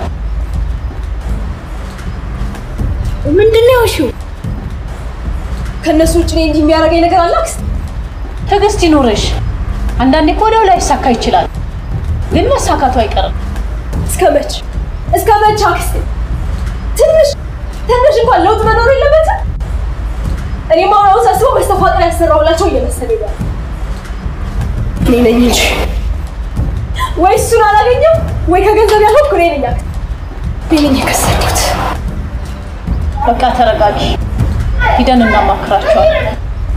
[SPEAKER 9] ምንድን ነው ያልሺው? ከእነሱ ውጭ እኔ እንዲህ የሚያደርገኝ ነገር አለ አክስት?
[SPEAKER 8] ትዕግስት ይኑርሽ። አንዳንዴ እኮ ወዲያው ላይ ይሳካ ይችላል፣ ግን መሳካቱ አይቀርም።
[SPEAKER 9] እስከ መች እስከ መች አክስቴ? ትንሽ ትንሽ እንኳን ለውጥ መኖር የለበትም? እኔማ አሁን ሳስበው መስተፋቅር ያሰራሁላቸው እየመሰለኝ ነው። እኔ ነኝ እንጂ ወይ እሱን አላገኘም ወይ ከገንዘብ ያልሆንኩ እኔ ነኝ አክስቴ። እኔ የከሰድኩት
[SPEAKER 8] በቃ ተረጋጊ። ሂደን እናማክራቸዋለን።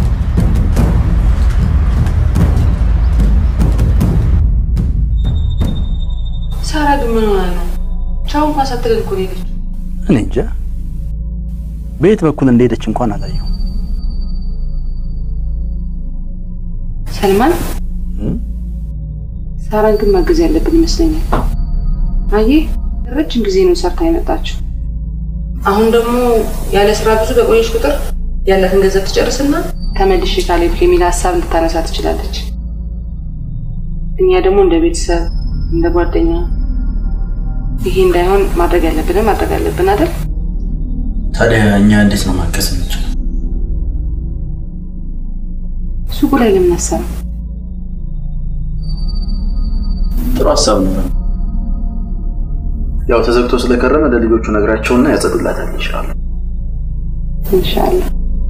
[SPEAKER 7] ሳራ ግን ምን ሆና ነው? ቻው እንኳን ሳትለን እኮ ነው የሄደችው።
[SPEAKER 6] እኔ እንጃ በየት በኩል እንደሄደች እንኳን አላየሁ።
[SPEAKER 7] ሰልማን ሳራን ግን ማገዝ ያለብን ይመስለኛል። አየህ ረጅም ጊዜ ነው ሰርታ የመጣችው። አሁን ደግሞ ያለ ስራ ብዙ በቆየች ቁጥር ያላትን ገንዘብ ትጨርስና ተመልሼ ካሌብ የሚል ሀሳብ ልታነሳ ትችላለች። እኛ ደግሞ እንደ ቤተሰብ እንደ ጓደኛ ይሄ እንዳይሆን ማድረግ ያለብንን ማድረግ አለብን አይደል?
[SPEAKER 6] ታዲያ እኛ እንዴት ነው ማገዝ የምንችለው?
[SPEAKER 7] ሱቁ ላይ ለምን አሰራ?
[SPEAKER 6] ጥሩ ሀሳብ ነው። ያው ተዘግቶ ስለከረመ ለልጆቹ ነግራቸውና ያጸዱላታል ይሻላል።
[SPEAKER 7] ኢንሻአላህ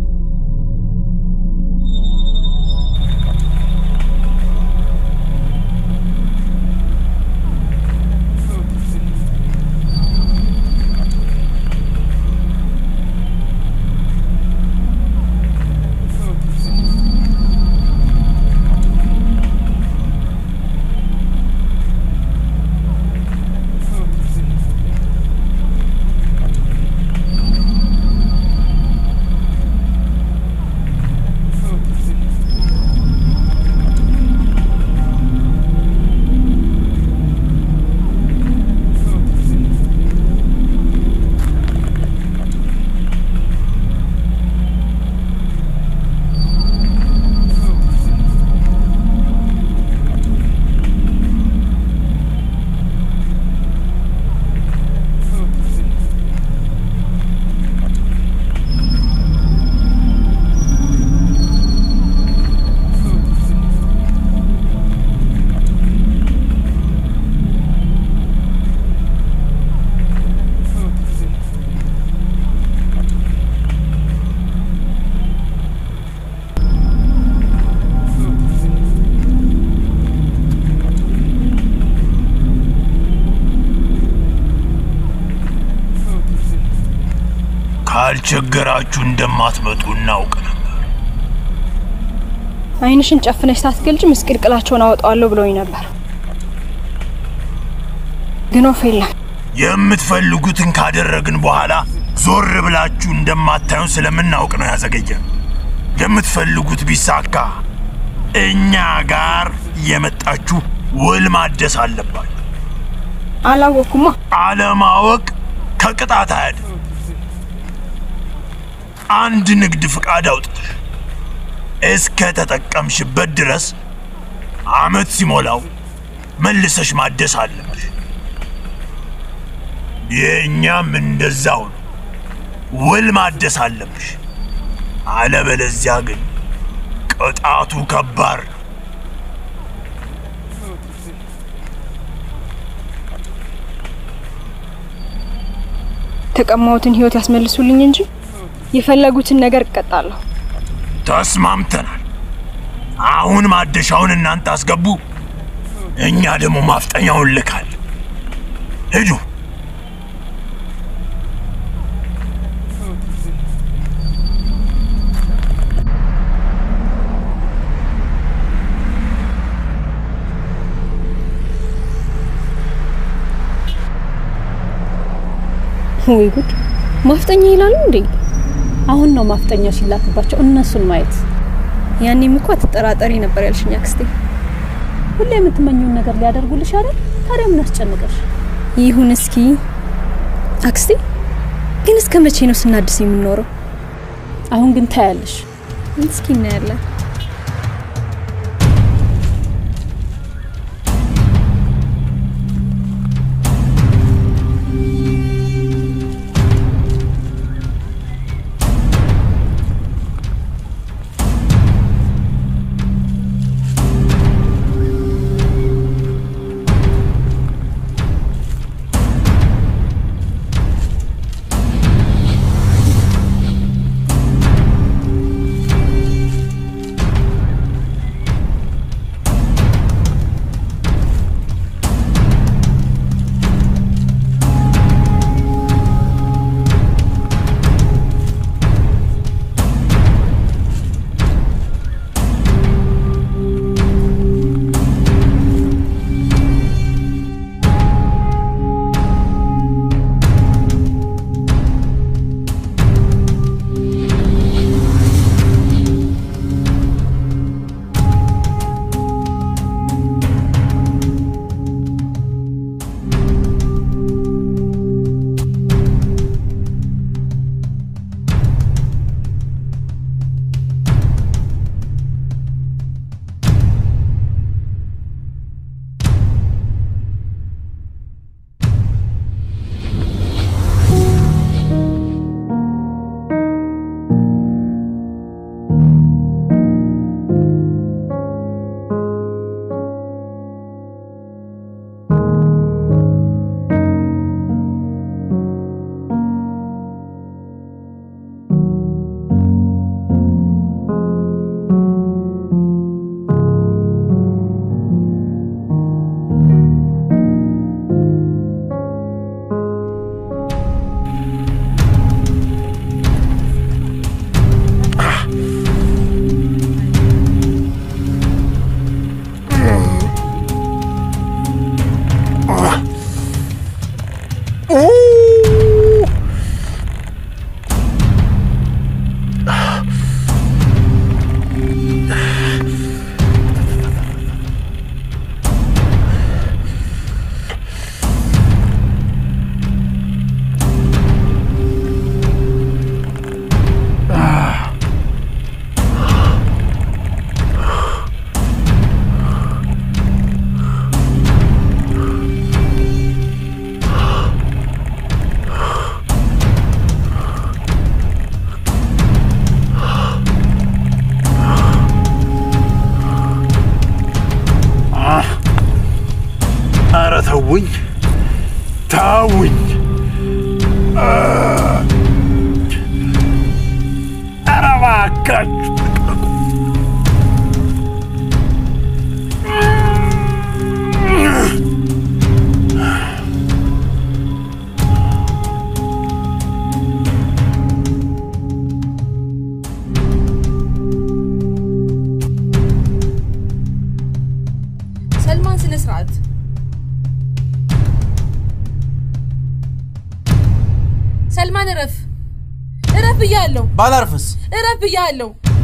[SPEAKER 11] ካልቸገራችሁ እንደማትመጡ እናውቅ ነበር።
[SPEAKER 9] አይንሽን ጨፍነሽ ሳትገልጭ ምስቅልቅላቸውን አወጣዋለሁ ብሎኝ ነበር፣ ግን ወፍ የለም።
[SPEAKER 11] የምትፈልጉትን ካደረግን በኋላ ዞር ብላችሁ እንደማታዩን ስለምናውቅ ነው ያዘገየን። የምትፈልጉት ቢሳካ እኛ ጋር የመጣችሁ ውል ማደስ አለባችሁ።
[SPEAKER 9] አላወኩማ።
[SPEAKER 11] አለማወቅ ከቅጣት አያድን። አንድ ንግድ ፍቃድ አውጥተሽ እስከ ተጠቀምሽበት ድረስ አመት ሲሞላው መልሰሽ ማደስ አለብሽ። የእኛም እንደዛው ነው። ውል ማደስ አለብሽ። አለበለዚያ ግን ቅጣቱ ከባድ ነው።
[SPEAKER 9] የተቀማሁትን ህይወት ያስመልሱልኝ እንጂ የፈለጉትን ነገር እቀጣለሁ።
[SPEAKER 11] ተስማምተናል። አሁን ማደሻውን እናንተ አስገቡ፣ እኛ ደግሞ ማፍጠኛውን ልካል። ሂዱ።
[SPEAKER 8] ወይ ጉድ!
[SPEAKER 9] ማፍጠኛ ይላሉ እንዴ?
[SPEAKER 8] አሁን ነው ማፍጠኛው ሲላክባቸው እነሱን ማየት።
[SPEAKER 9] ያኔም እኮ አትጠራጠሪ ነበር ያልሽኝ አክስቴ።
[SPEAKER 8] ሁሌ የምትመኘውን ነገር ሊያደርጉልሽ አይደል? ታዲያ ምን አስጨነቀሽ?
[SPEAKER 9] ይሁን እስኪ አክስቴ። ግን እስከ መቼ ነው ስናድስ የምንኖረው?
[SPEAKER 8] አሁን ግን ታያለሽ።
[SPEAKER 9] እስኪ እናያለን።
[SPEAKER 11] ተውኝ ተውኝ። ኧረ እባካችሁ
[SPEAKER 10] ሰልማን ስነ ስርዓት ሰልማን እረፍ እረፍ ብያለሁ
[SPEAKER 12] ባላርፍስ
[SPEAKER 10] እረፍ ብያለሁ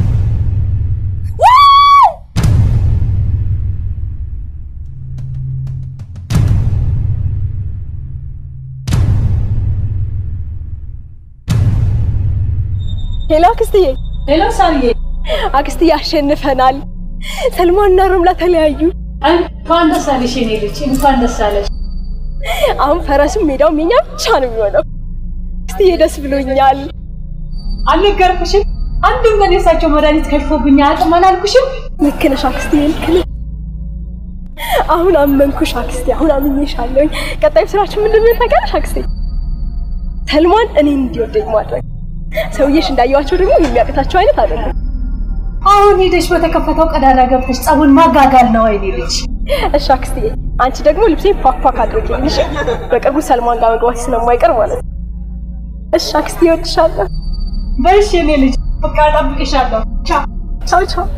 [SPEAKER 9] ሄሎ አክስትዬ።
[SPEAKER 8] ሄሎ ሳርዬ።
[SPEAKER 9] አክስትዬ አሸንፈናል። ሰልማንና ሮምላ ተለያዩ።
[SPEAKER 8] እንኳን ደስ አለሽ የኔ ልጅ፣ እንኳን ደስ አለሽ።
[SPEAKER 9] አሁን ፈረሱም ሜዳውም የኛ ብቻ ነው የሚሆነው። አክስትዬ ደስ ብሎኛል።
[SPEAKER 8] አልነገርኩሽም? አንድም ቀን የእሳቸው መድኃኒት ከሽፎብኝ አያውቅም አላልኩሽም?
[SPEAKER 9] ልክ ነሽ አክስትዬ፣ ልክ ነሽ። አሁን አመንኩሽ አክስቴ፣ አሁን አምኜሻለሁኝ። ቀጣዩ ስራችን ምንድን ነው ታውቂያለሽ አክስቴ? ሰልማን እኔን እንዲወደኝ ማድረግ። ሰውዬሽ እንዳየዋቸው ደግሞ የሚያቅታቸው አይነት አይደለም።
[SPEAKER 8] አሁን ሄደሽ በተከፈተው ቀዳዳ ገብተሽ ጸቡን ማጋጋል ነው አይኔ ልጅ።
[SPEAKER 9] እሺ አክስትዬ፣ አንቺ ደግሞ ልብሴን ፏፏ አድርጊልኝ። እሺ? በቅርቡ ሰልማን ጋር መግባት ስለማይቀር ማለት ነው። እሺ አክስትዬ፣ እወድሻለሁ።
[SPEAKER 8] በእሺ የኔ ልጅ፣ በቃ እጠብቅሻለሁ። ቻው
[SPEAKER 9] ቻው ቻው።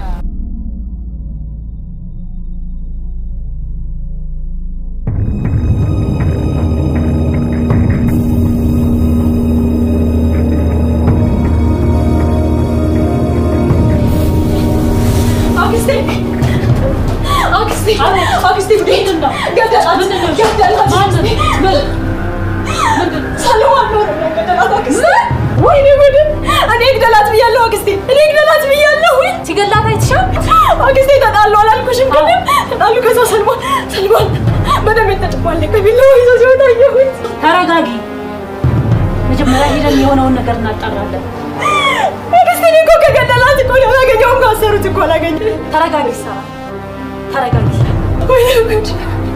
[SPEAKER 8] አክስቴ አክስቴ አክስቴ ምንድን ነው? ገደላት ገደላት። ማንን?
[SPEAKER 9] ሰለሞን ነው ገደላት አክስቴ። ወይኔ ጉድ! እኔ ግደላት ብያለሁ አክስቴ፣ እኔ ግደላት ብያለሁ።
[SPEAKER 8] ሲገላት አይተሻል?
[SPEAKER 9] አክስቴ ተጣሉ አላልኩሽም? ቅድም ተጣሉ። ከዛ ሰልሞን ሰልሞን በደም የተጨማለ ከቢላዋ ይዞ ሲወጣ አየሁት።
[SPEAKER 8] ተረጋጊ። መጀመሪያ ሄደን የሆነውን ነገር እናጣራለን።
[SPEAKER 9] አክስቴ እኔ እኮ ከገደላት እኮ ነው ያላገኘውም ካሰሩት እኮ አላገኘ።
[SPEAKER 8] ተረጋጊ ሳራ፣ ተረጋጊ።
[SPEAKER 9] ወይኔ ጉድ!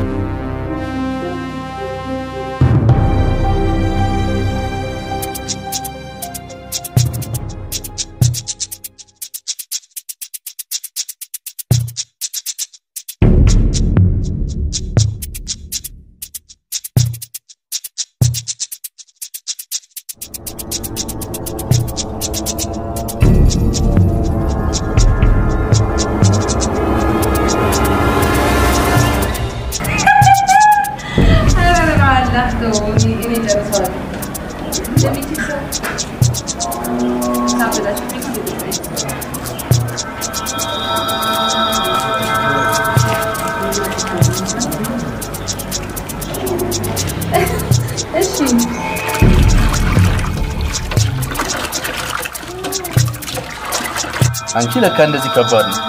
[SPEAKER 6] አንቺ ለካ እንደዚህ ከባድ ነው።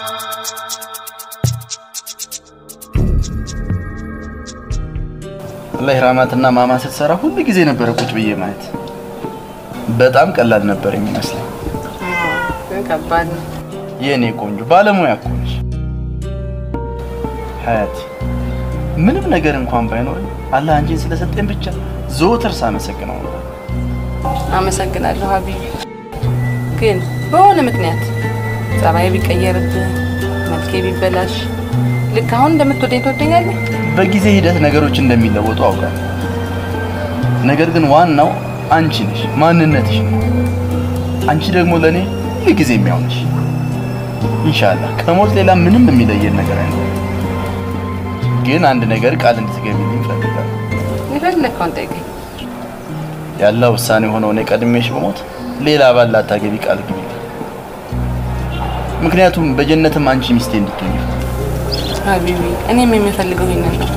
[SPEAKER 6] አላህ ራማትና ማማ ስትሰራ ሁሉ ጊዜ ነበረ ቁጭ ብዬ ማየት። በጣም ቀላል ነበር የሚመስለኝ።
[SPEAKER 10] ከባድ ነው።
[SPEAKER 6] የእኔ ቆንጆ ባለሙያ እኮ ነሽ ሀያቲ። ምንም ነገር እንኳን ባይኖር አላህ አንቺን ስለሰጠኝ ብቻ ዘወትር ሳመሰግነው ነበር።
[SPEAKER 10] አመሰግናለሁ ሀቢብ። ግን በሆነ ምክንያት ጸባይ ቢቀየርብህ፣ መልኬ ቢበላሽ ልክ አሁን እንደምትወደኝ ትወደኛለህ?
[SPEAKER 6] በጊዜ ሂደት ነገሮች እንደሚለወጡ አውቃለሁ። ነገር ግን ዋናው አንቺ ነሽ፣ ማንነትሽ ነው። አንቺ ደግሞ ለእኔ ሁል ጊዜ የሚያውነሽ። ኢንሻአላህ ከሞት ሌላ ምንም የሚለየን ነገር አይኖርም። ግን አንድ ነገር ቃል እንድትገቢልኝ እፈልጋለሁ።
[SPEAKER 10] የፈለግከውን ጠይቀኝ።
[SPEAKER 6] ያለ ውሳኔ ሆነው እኔ ቀድሜሽ በሞት ሌላ ባል ላታገቢ ቃል ግቢ። ምክንያቱም በጀነትም አንቺ ሚስቴ እንድትሆኝ
[SPEAKER 10] ሀቢቢ፣ እኔም የሚፈልገው ይሄንን ነው።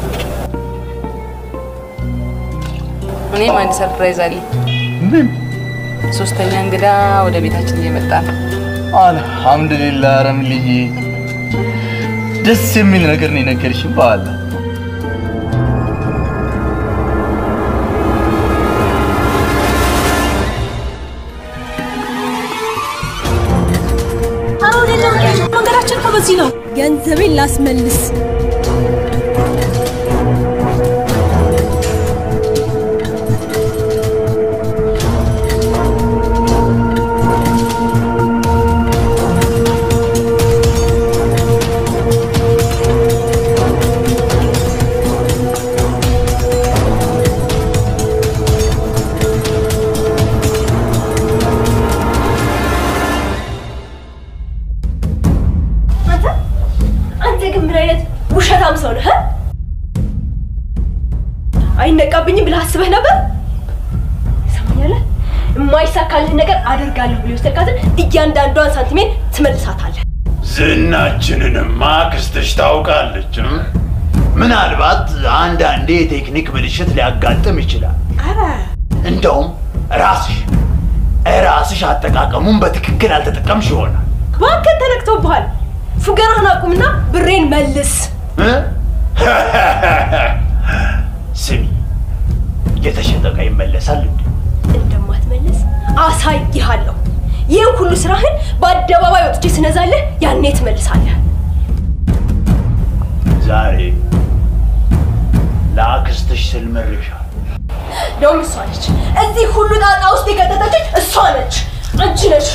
[SPEAKER 10] እኔም አንድ ሰርፕራይዝ አለኝ።
[SPEAKER 6] ምን?
[SPEAKER 10] ሶስተኛ እንግዳ ወደ ቤታችን እየመጣ ነው።
[SPEAKER 6] አልሐምዱሊላህ ረምልዬ፣ ደስ የሚል ነገር ነው የነገርሽኝ። በኋላ
[SPEAKER 9] መንገዳችን እኮ በዚህ ነው። ገንዘቤን ላስመልስ
[SPEAKER 12] ሰው ነህ? እ? አይነቃብኝም ብለህ አስበህ ነበር? ሰማኛለህ? የማይሳካልህ ነገር አደርጋለሁ ብሎ የወሰድካትን እያንዳንዷን ሳንቲሜን ትመልሳታለህ።
[SPEAKER 11] ዝናችንንማ አክስትሽ ታውቃለች። እ? ምናልባት አንዳንዴ የቴክኒክ ብልሽት ሊያጋጥም ይችላል። እንደውም ራስሽ ራስሽ አጠቃቀሙን በትክክል አልተጠቀምሽ ይሆናል።
[SPEAKER 12] እባክህ ተነክቶብሃል። ፉገራህን አቁምና ብሬን መልስ።
[SPEAKER 11] እ? ስሚ፣ የተሸጠ ዕቃ ይመለሳል እንዴ?
[SPEAKER 12] እንደማትመልስ አሳይሃለሁ። ይህን ሁሉ ስራህን በአደባባይ ወጥቼ ስነዛለህ ያኔ ትመልሳለህ።
[SPEAKER 11] ዛሬ ለአክስትሽ ስል ምሬሻለሁ።
[SPEAKER 12] ደውም እሷ ነች። እዚህ ሁሉ ጣጣ ውስጥ የከተተችኝ እሷ ነች፣ አንቺ ነች።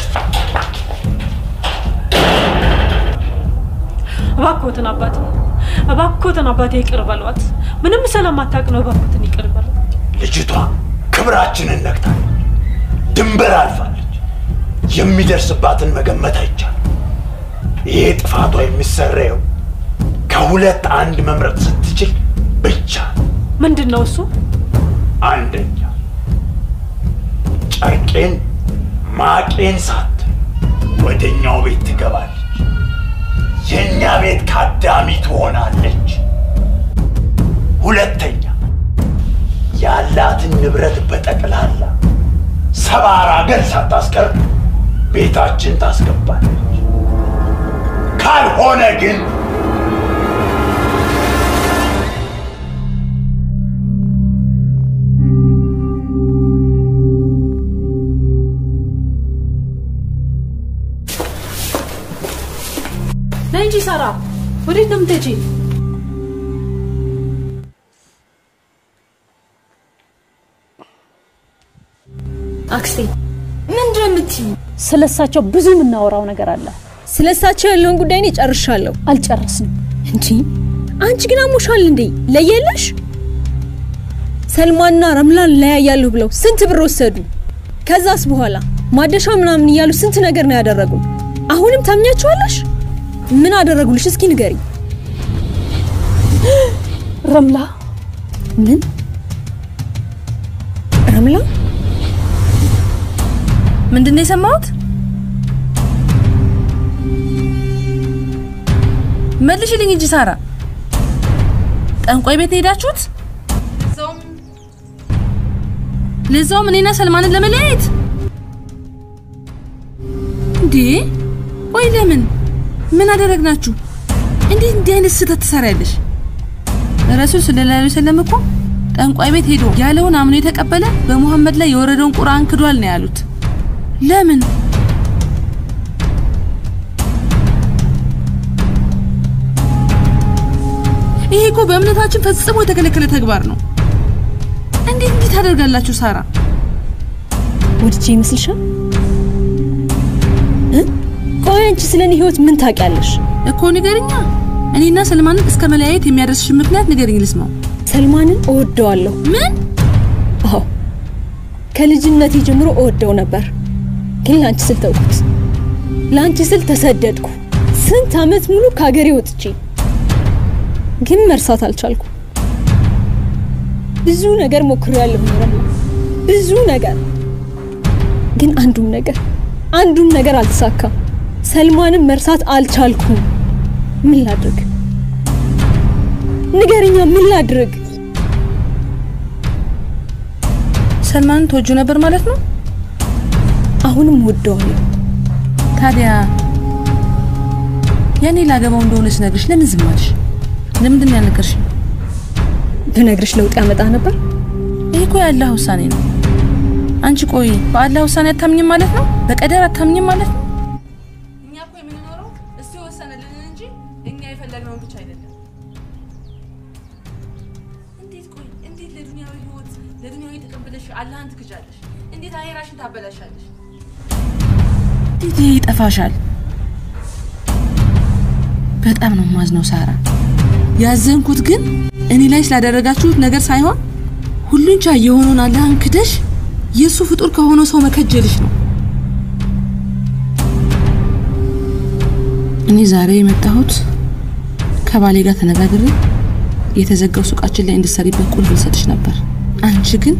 [SPEAKER 13] እባክዎትን አባቴ፣ እባክዎትን አባቴ ይቅር በሏት። ምንም ስለማታውቅ ነው። እባክዎትን ይቅር በሏት።
[SPEAKER 11] ልጅቷ ክብራችንን ነክታለች፣ ድንበር አልፋለች። የሚደርስባትን መገመት አይቻልም። ይሄ ጥፋቷ የሚሰረየው ከሁለት አንድ መምረጥ ስትችል ብቻ ነው።
[SPEAKER 13] ምንድን ነው እሱ?
[SPEAKER 11] አንደኛ ጨርቄን ማቄን ሳት ወደኛው ቤት ትገባለች። የእኛ ቤት ካዳሚ ትሆናለች። ሁለተኛ ያላትን ንብረት በጠቅላላ ሰባራ ገል ሳታስቀር ቤታችን ታስገባለች። ካልሆነ ግን
[SPEAKER 13] ነይ እንጂ ሳራ፣ ወዴት ነው የምትሄጂ?
[SPEAKER 9] አክስቴ ምንድን ነው የምትይው?
[SPEAKER 8] ስለ እሳቸው ብዙ የምናወራው ነገር አለ።
[SPEAKER 9] ስለ እሳቸው ያለውን ጉዳይ እኔ ጨርሻለሁ።
[SPEAKER 8] አልጨረስንም።
[SPEAKER 9] እንጂ አንቺ ግን አሞሻል እንዴ? ለየለሽ ሰልማና ረምላን ለያያለሁ ብለው ስንት ብር ወሰዱ። ከዛስ በኋላ ማደሻ ምናምን እያሉ ስንት ነገር ነው ያደረጉ። አሁንም ታምኛቸዋለሽ? ምን አደረጉልሽ? እስኪ ንገሪ።
[SPEAKER 8] ረምላ
[SPEAKER 9] ምን ረምላ?
[SPEAKER 10] ምንድን ነው የሰማሁት? መልሽልኝ እንጂ ሳራ። ጠንቋይ ቤት ነው የሄዳችሁት? ለዛውም እኔና ሰልማንን ለመለያየት እንዴ? ቆይ ለምን? ምን አደረግናችሁ? እንዴት እንዲህ አይነት ስህተት ትሰሪያለሽ? ረሱል ሰለላሁ ዐለይሂ ወሰለም እኮ ጠንቋይ ቤት ሄዶ ያለውን አምኖ የተቀበለ በሙሐመድ ላይ የወረደውን ቁርአን ክዷል ነው ያሉት። ለምን? ይሄ እኮ በእምነታችን ፈጽሞ የተከለከለ ተግባር ነው። እንዴት እንዲህ ታደርጋላችሁ ሳራ?
[SPEAKER 9] ወድጄ ይመስልሻል? እ? ቆይ አንቺ ስለ እኔ ህይወት ምን ታውቂያለሽ?
[SPEAKER 10] እኮ ንገርኛ። እኔና ሰልማንን እስከ መለያየት የሚያደርስሽ ምክንያት ንገርኝ ልስማው።
[SPEAKER 9] ሰልማንን እወደዋለሁ።
[SPEAKER 10] ምን?
[SPEAKER 9] አዎ ከልጅነቴ ጀምሮ እወደው ነበር፣ ግን ለአንቺ ስል ተውኩት። ለአንቺ ስል ተሰደድኩ። ስንት አመት ሙሉ ከሀገሬ ወጥቼ ግን መርሳት አልቻልኩ። ብዙ ነገር ሞክሬያለሁ ረምላ፣ ብዙ ነገር ግን አንዱም ነገር አንዱም ነገር አልተሳካም። ሰልማንም መርሳት አልቻልኩም። ምን ላድርግ? ንገርኛ፣ ምን ላድርግ?
[SPEAKER 10] ሰልማንን ተወጁ ነበር ማለት ነው?
[SPEAKER 9] አሁንም ወደዋለሁ።
[SPEAKER 10] ታዲያ ያኔ ላገባው እንደሆነ ስነግርሽ ለምን ዝም አልሽ? ለምንድን ነው ያልነገርሽኝ?
[SPEAKER 9] ብነግርሽ ለውጥ ያመጣ ነበር።
[SPEAKER 10] ይህ እኮ የአላህ ውሳኔ ነው። አንቺ ቆይ በአላህ ውሳኔ አታምኝም ማለት ነው? በቀደር አታምኝም ማለት ነው? እኛ እኮ የምንኖረው እሱ የወሰነልን እንጂ እኛ የፈለግነውን ብቻ አይደለም። እንዴት ቆይ እንዴት ለዱንያዊ ህይወት ለዱንያዊ ጥቅም ብለሽ አላህን ትክጃለሽ? እንዴት አሄራሽን ታበላሻለሽ? እንዴት ይሄ ይጠፋሻል? በጣም ነው ማዝነው ሳራ። ያዘንኩት ግን እኔ ላይ ስላደረጋችሁት ነገር ሳይሆን ሁሉን ቻይ የሆነውን አላህን ክደሽ የእሱ ፍጡር ከሆነው ሰው መከጀልሽ ነው። እኔ ዛሬ የመጣሁት ከባሌ ጋር ተነጋግሬ የተዘጋው ሱቃችን ላይ እንድትሰሪበት ቁልፍ ልሰጥሽ ነበር። አንቺ ግን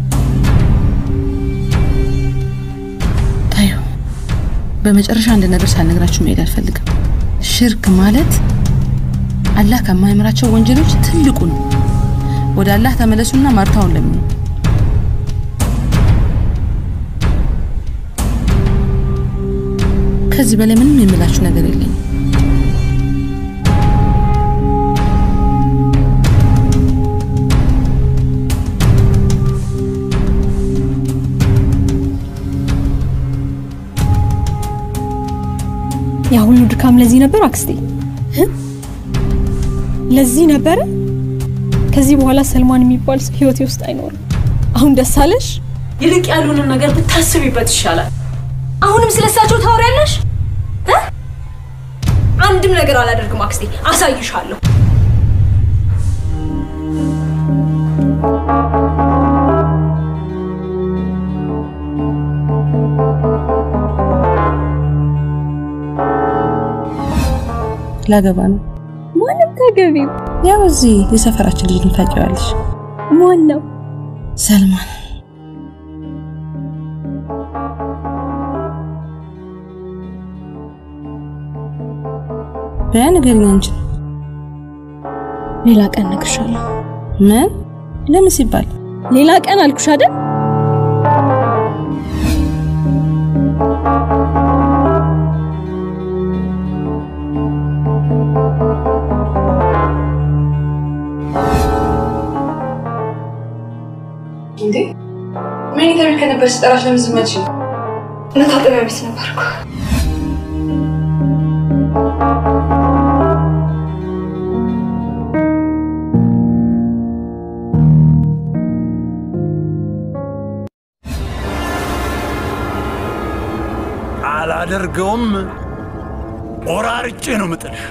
[SPEAKER 10] ታዩ። በመጨረሻ አንድ ነገር ሳልነግራችሁ መሄድ አልፈልግም። ሽርክ ማለት አላህ ከማይምራቸው ወንጀሎች ትልቁ ነው። ወደ አላህ ተመለሱና ማርታውን ለምኑ። ከዚህ በላይ ምንም የምላችሁ ነገር የለኝም።
[SPEAKER 9] ያ ሁሉ ድካም ለዚህ ነበር አክስቴ? ለዚህ ነበረ? ከዚህ በኋላ ሰልማን የሚባል ሰው ህይወቴ ውስጥ አይኖርም። አሁን ደስ አለሽ?
[SPEAKER 12] ይልቅ ያሉንን ነገር ብታስቢበት ይሻላል። አሁንም ስለሳቸው ታወሪያለሽ? እ? አንድም ነገር አላደርግም አክስቴ፣ አሳይሻለሁ።
[SPEAKER 10] ላገባ ነው።
[SPEAKER 9] ማንም ታገቢው?
[SPEAKER 10] ያው እዚህ የሰፈራችን ልጅ ነው፣ ታውቂዋለሽ።
[SPEAKER 9] ማን ነው?
[SPEAKER 10] ሰልማን። በያ ንገሪኝ አንቺ።
[SPEAKER 9] ሌላ ቀን እነግርሻለሁ።
[SPEAKER 10] ምን? ለምን ሲባል?
[SPEAKER 9] ሌላ ቀን አልኩሽ አይደል?
[SPEAKER 7] እንዴ መኝታ ቤት ከነበር ስጠራሽ ለምን ዝም አልሽኝ?
[SPEAKER 12] መታጠቢያ ቤት ነበርኩ።
[SPEAKER 11] አላደርገውም። ቆራርጬ ነው ምጥልሽ።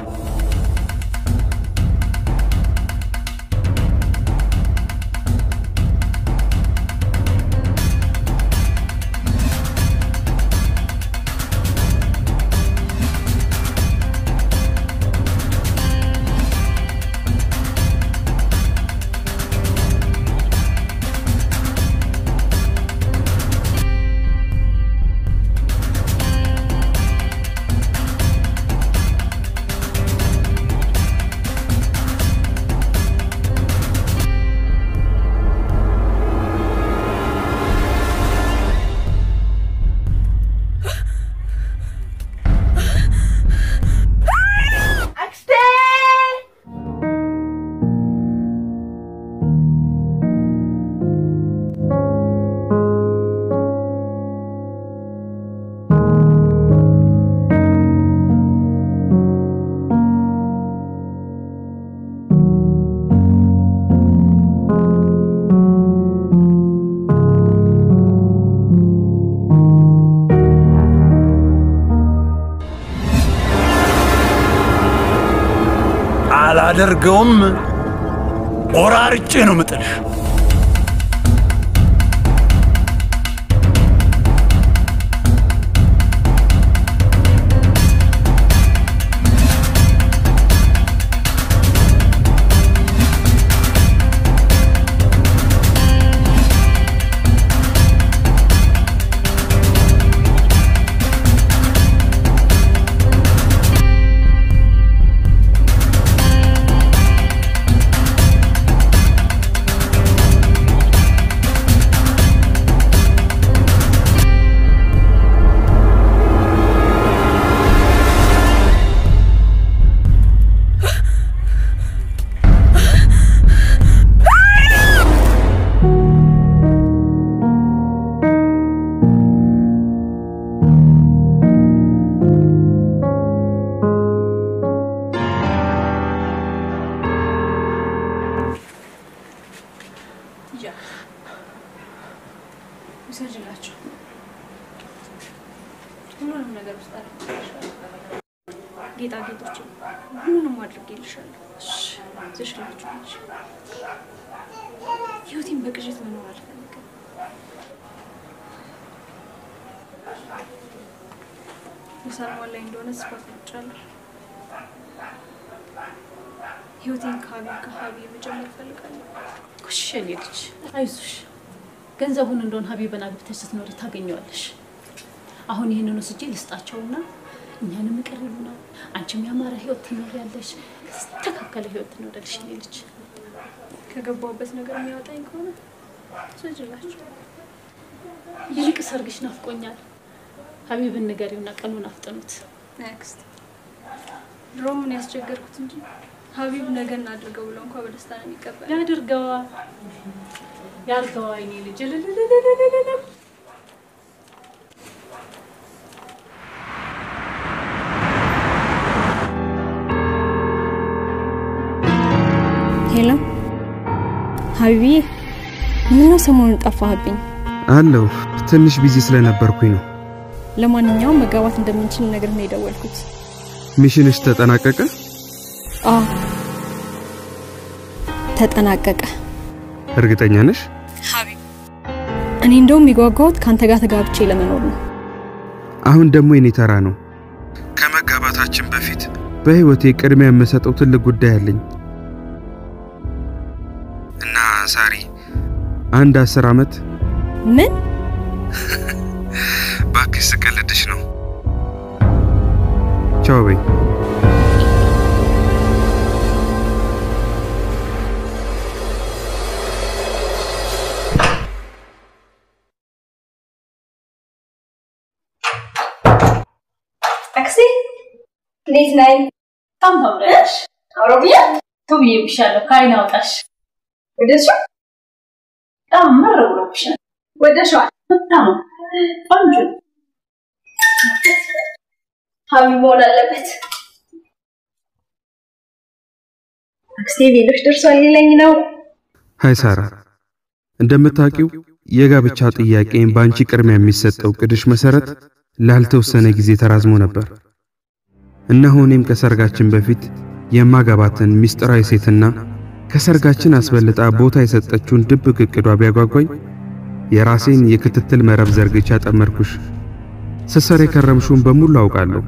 [SPEAKER 11] አላደርገውም። ቆራርጬ ነው ምጥልሽ።
[SPEAKER 12] ውሰጅላቸው። ሁሉንም ነገር ውስጥ ጌጣጌጦች ሁሉንም አድርጌልሻለሁ። ዝሽላችሁ ነች። ህይወቴን በቅዠት መኖር አልፈልግም። የሰልማን ላይ እንደሆነ ተስፋ ቆርጫለሁ።
[SPEAKER 9] ህይወቴን ከሀቢብ ከሀቢብ መጀመር እፈልጋለሁ።
[SPEAKER 8] ጎሽ የኔ ልጅ አይዞሽ። ገንዘቡን እንደሆን ሀቢብን አግብተሽ ስትኖሪ ታገኘዋለሽ። አሁን ይህንን ወስጄ ልስጣቸውና እኛንም ይቅር ይሉናል። አንቺም ያማረ ህይወት ትኖሪያለሽ፣ የተስተካከለ ህይወት ትኖሪያለሽ የኔ ልጅ።
[SPEAKER 9] ከገባሁበት ነገር የሚያወጣኝ ከሆነ ስጅላችሁ
[SPEAKER 8] ይልቅ ሰርግሽ ናፍቆኛል። ሀቢብን ንገሪውና ቀኑን አፍጥኑት።
[SPEAKER 9] ኔክስት ድሮ ምን ያስቸገርኩት እንጂ ሀቢብ ነገ እናድርገው ብሎ እንኳ በደስታ ነው የሚቀበል።
[SPEAKER 8] ያድርገዋ ያርገዋ የኔ ልጅ እልልልልልልል።
[SPEAKER 9] ሄሎ ሀቢብዬ፣ ምነው ሰሞኑን ጠፋህብኝ?
[SPEAKER 5] አለው ትንሽ ቢዚ ስለነበርኩኝ ነው።
[SPEAKER 9] ለማንኛውም መጋባት እንደምንችል ነገር ነው የደወልኩት።
[SPEAKER 5] ሚሽንሽ ተጠናቀቀ?
[SPEAKER 9] አዎ ተጠናቀቀ።
[SPEAKER 5] እርግጠኛ ነሽ?
[SPEAKER 9] ሀቢብ፣ እኔ እንደውም የጓጓሁት ከአንተ ጋር ተጋብቼ ለመኖር ነው።
[SPEAKER 5] አሁን ደግሞ የኔ ተራ ነው። ከመጋባታችን በፊት በህይወቴ ቅድሚያ የምሰጠው ትልቅ ጉዳይ አለኝ እና ሳሪ አንድ አስር አመት
[SPEAKER 9] ምን
[SPEAKER 5] ባክሽ ስቀልድሽ ነው። ቻው በይ።
[SPEAKER 12] አክስቴ እንዴት ነይ?
[SPEAKER 8] በጣም ታምሪያለሽ።
[SPEAKER 12] አውሮብያ
[SPEAKER 8] ቱ ብዬብሻለሁ። ከአይን አውጣሽ።
[SPEAKER 12] ወደድሽው?
[SPEAKER 8] በጣም ምር ብሎብሻል።
[SPEAKER 12] ወደድሽዋል?
[SPEAKER 8] በጣም ቆንጆ ነው።
[SPEAKER 12] ሀቢብ መሆን አለበት። አክስቴ ቤሎች ደርሷል ሊለኝ ነው።
[SPEAKER 5] ሀይ ሳራ፣ እንደምታውቂው የጋብቻ ጥያቄን በአንቺ ቅድሚያ የሚሰጠው ቅድሽ መሰረት ላልተወሰነ ጊዜ ተራዝሞ ነበር። እነሆ እኔም ከሰርጋችን በፊት የማገባትን ሚስጥራዊ ሴትና ከሰርጋችን አስበልጣ ቦታ የሰጠችውን ድብቅ እቅዷ ቢያጓጓኝ የራሴን የክትትል መረብ ዘርግቻ ጠመድኩሽ። ስሰር የከረምሽውን በሙሉ አውቃለሁ።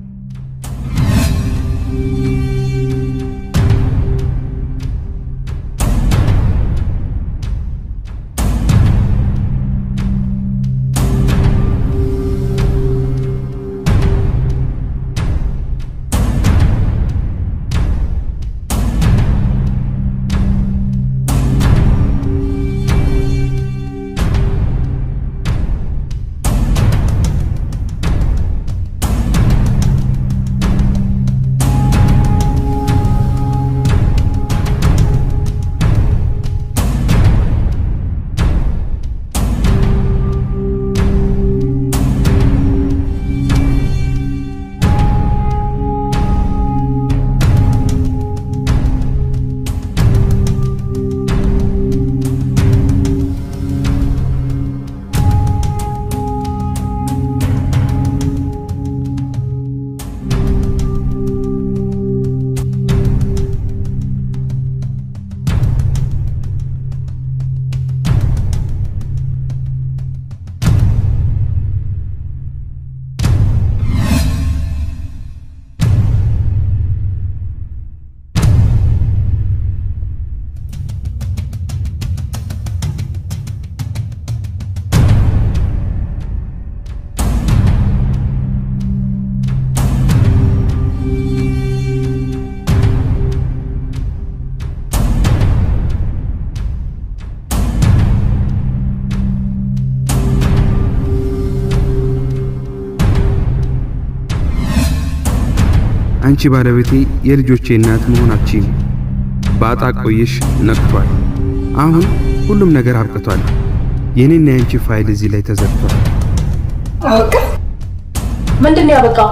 [SPEAKER 5] አንቺ ባለቤቴ የልጆቼ እናት መሆናችን በአጣ ቆይሽ ነቅቷል። አሁን ሁሉም ነገር አብቅቷል። የኔና የአንቺ ፋይል እዚህ ላይ ተዘግቷል።
[SPEAKER 12] አበቃ?
[SPEAKER 8] ምንድን ነው ያበቃው?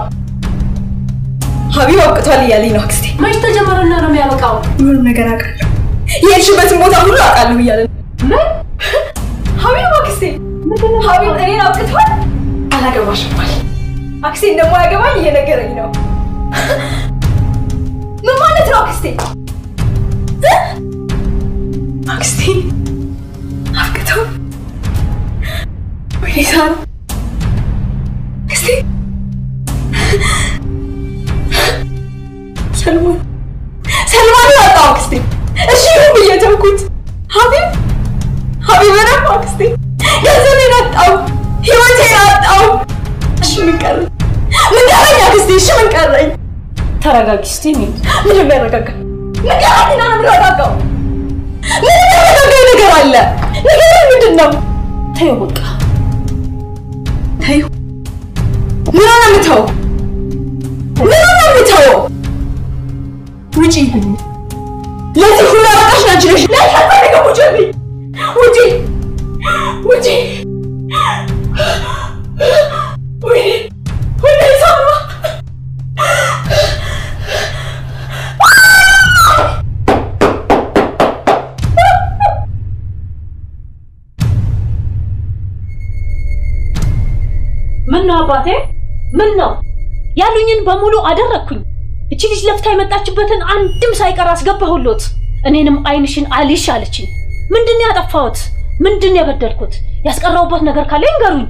[SPEAKER 12] ሀቢብ አብቅቷል እያለኝ ነው አክስቴ።
[SPEAKER 8] መች ተጀመረና ነው የሚያበቃው?
[SPEAKER 12] ሁሉም ነገር አውቃለሁ። የሄድሽበትን ቦታ ሁሉ አውቃለሁ እያለ ነው።
[SPEAKER 8] ምን?
[SPEAKER 12] ሀቢብ አክስቴ፣ ሀቢብ እኔን አብቅቷል። አላገባሽም አለ። አክስቴ እንደማያገባኝ እየነገረኝ ነው። ምን ማለት ነው አክስቴ? እ? አክስቴ አብቅተው ወይኔ ሳራ አክስቴ ሰልሞን ሰልማን አጣ
[SPEAKER 8] ተረጋጊ እስቲ። እኔ
[SPEAKER 12] ምንም ያረጋጋ ንገራትና ነው የምረጋጋው። ምንም ያረጋጋኝ ነገር አለ። ንገረኝ፣ ምንድን ነው?
[SPEAKER 8] ተይው በቃ
[SPEAKER 12] ተይው። ምን ሆነ የምተው? ምን ሆነ የምተው? ውጪ። ለዚህ ሁሉ አበቃሽ አንቺ ነሽ። ላይ አልፈልግም። ውጪልኝ። ውጪ፣ ውጪ። ወይኔ ወይኔ ሳማ
[SPEAKER 8] ምን ነው አባቴ? ምን ነው ያሉኝን በሙሉ አደረግኩኝ። እቺ ልጅ ለፍታ የመጣችበትን አንድም ሳይቀር አስገባሁሎት። እኔንም አይንሽን አልሽ አለችኝ። ምንድን ነው ያጠፋሁት? ምንድን ነው የበደልኩት? ያስቀረውበት ነገር ካለ ይንገሩኝ።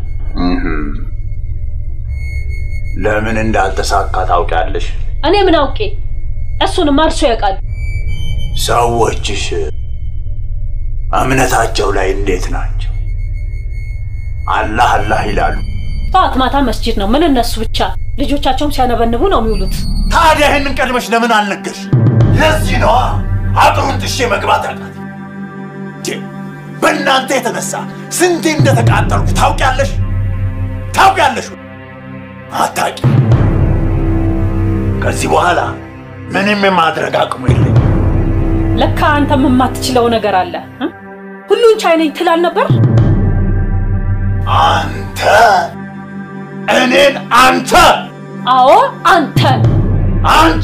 [SPEAKER 11] ለምን እንዳልተሳካ ታውቂያለሽ?
[SPEAKER 8] እኔ ምን አውቄ? እሱንም እርሶ ያውቃል።
[SPEAKER 11] ሰዎችሽ እምነታቸው ላይ እንዴት ናቸው? አላህ አላህ ይላሉ።
[SPEAKER 8] ጠዋት ማታ መስጂድ ነው። ምን እነሱ ብቻ ልጆቻቸውም ሲያነበንቡ ነው የሚውሉት።
[SPEAKER 11] ታዲያ ይህንን ቀድመሽ ለምን አልነገርሽ? ለዚህ ነዋ አጥሩን ጥሼ መግባት ያቃት። በእናንተ የተነሳ ስንቴ እንደተቃጠልኩ ታውቂያለሽ? ታውቂያለሽ? አታቂ። ከዚህ በኋላ ምንም የማድረግ አቅሙ የለኝ።
[SPEAKER 8] ለካ አንተም የማትችለው ነገር አለ። እ? ሁሉን ቻይ ነኝ ትላል ነበር።
[SPEAKER 11] አንተ እኔን አንተ
[SPEAKER 8] አዎ አንተ
[SPEAKER 11] አንቺ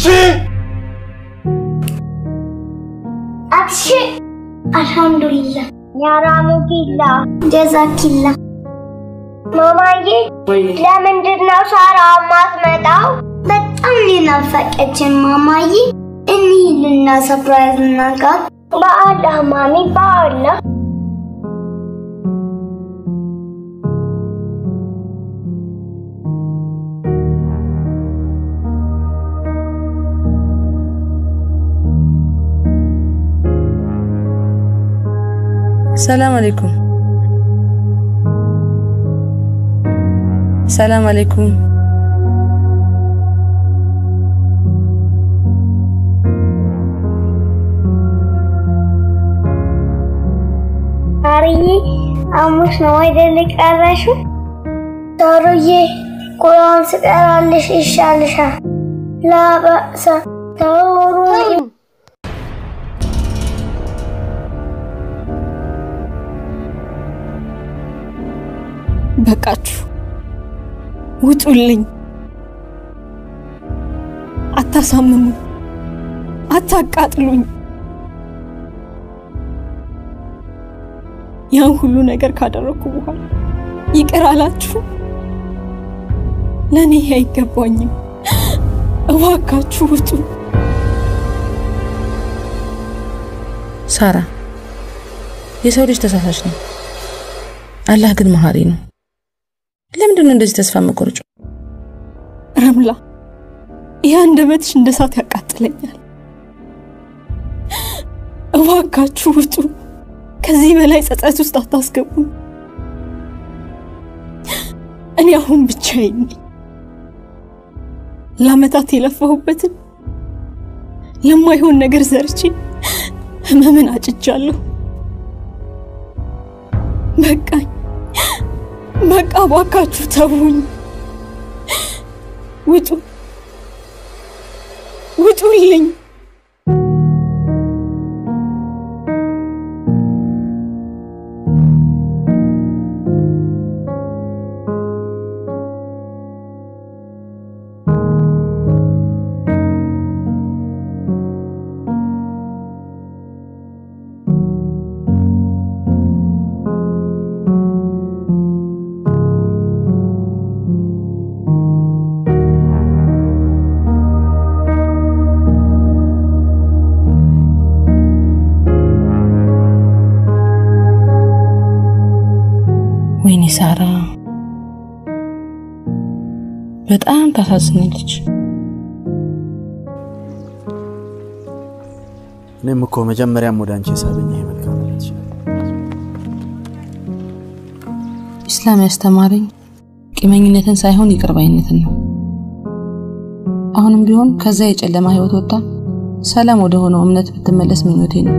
[SPEAKER 3] አክሽ አልሐምዱሊላህ ያራሙኪላ ጀዛኪላ ማማዬ ለምንድን ነው ሳራ ማትመጣው? በጣም ሊናፈቀችን ማማዬ። እንሂድና ሰፕራይዝ እናጋት። በአላህ ማሚ በአላህ
[SPEAKER 10] ሰላም አለይኩም። ሰላም አለይኩም።
[SPEAKER 3] ሳርዬ ሐሙስ ነው አይደል የቀረሽው? ሳሩዬ ቁርአን ስቀራልሽ ይሻልሻል። ላበእሰ ተውሩ
[SPEAKER 9] በቃችሁ፣ ውጡልኝ። አታሳምሙ፣ አታቃጥሉኝ። ያን ሁሉ ነገር ካደረኩ በኋላ ይቅር አላችሁ? ለእኔ ይሄ አይገባኝም። እባካችሁ ውጡ።
[SPEAKER 10] ሳራ፣ የሰው ልጅ ተሳሳች ነው፣ አላህ ግን መሀሪ ነው። ለምንድን ነው እንደዚህ ተስፋ መቆርጮ?
[SPEAKER 9] ረምላ፣ ይህ አንደበትሽ እንደ እሳት ያቃጥለኛል። እባካችሁ ውጡ። ከዚህ በላይ ጸጸት ውስጥ አታስገቡኝ። እኔ አሁን ብቻዬን ነኝ። ለአመታት የለፋሁበትን ለማይሆን ነገር ዘርቼ ህመምን አጭጃለሁ። በቃኝ፣ በቃ እባካችሁ ተውኝ። ውጡ፣ ውጡልኝ።
[SPEAKER 10] ወይኔ ሳራ በጣም ታሳዝናለች።
[SPEAKER 6] እኔም እኮ መጀመሪያም ወደ አንቺ የሳበኝ ይሄ መልካምነት
[SPEAKER 10] ኢስላም ያስተማረኝ ቂመኝነትን ሳይሆን ይቅርባይነትን ነው። አሁንም ቢሆን ከዛ የጨለማ ህይወት ወጣ ሰላም ወደ ሆነው እምነት ብትመለስ ምኞቴ ነው።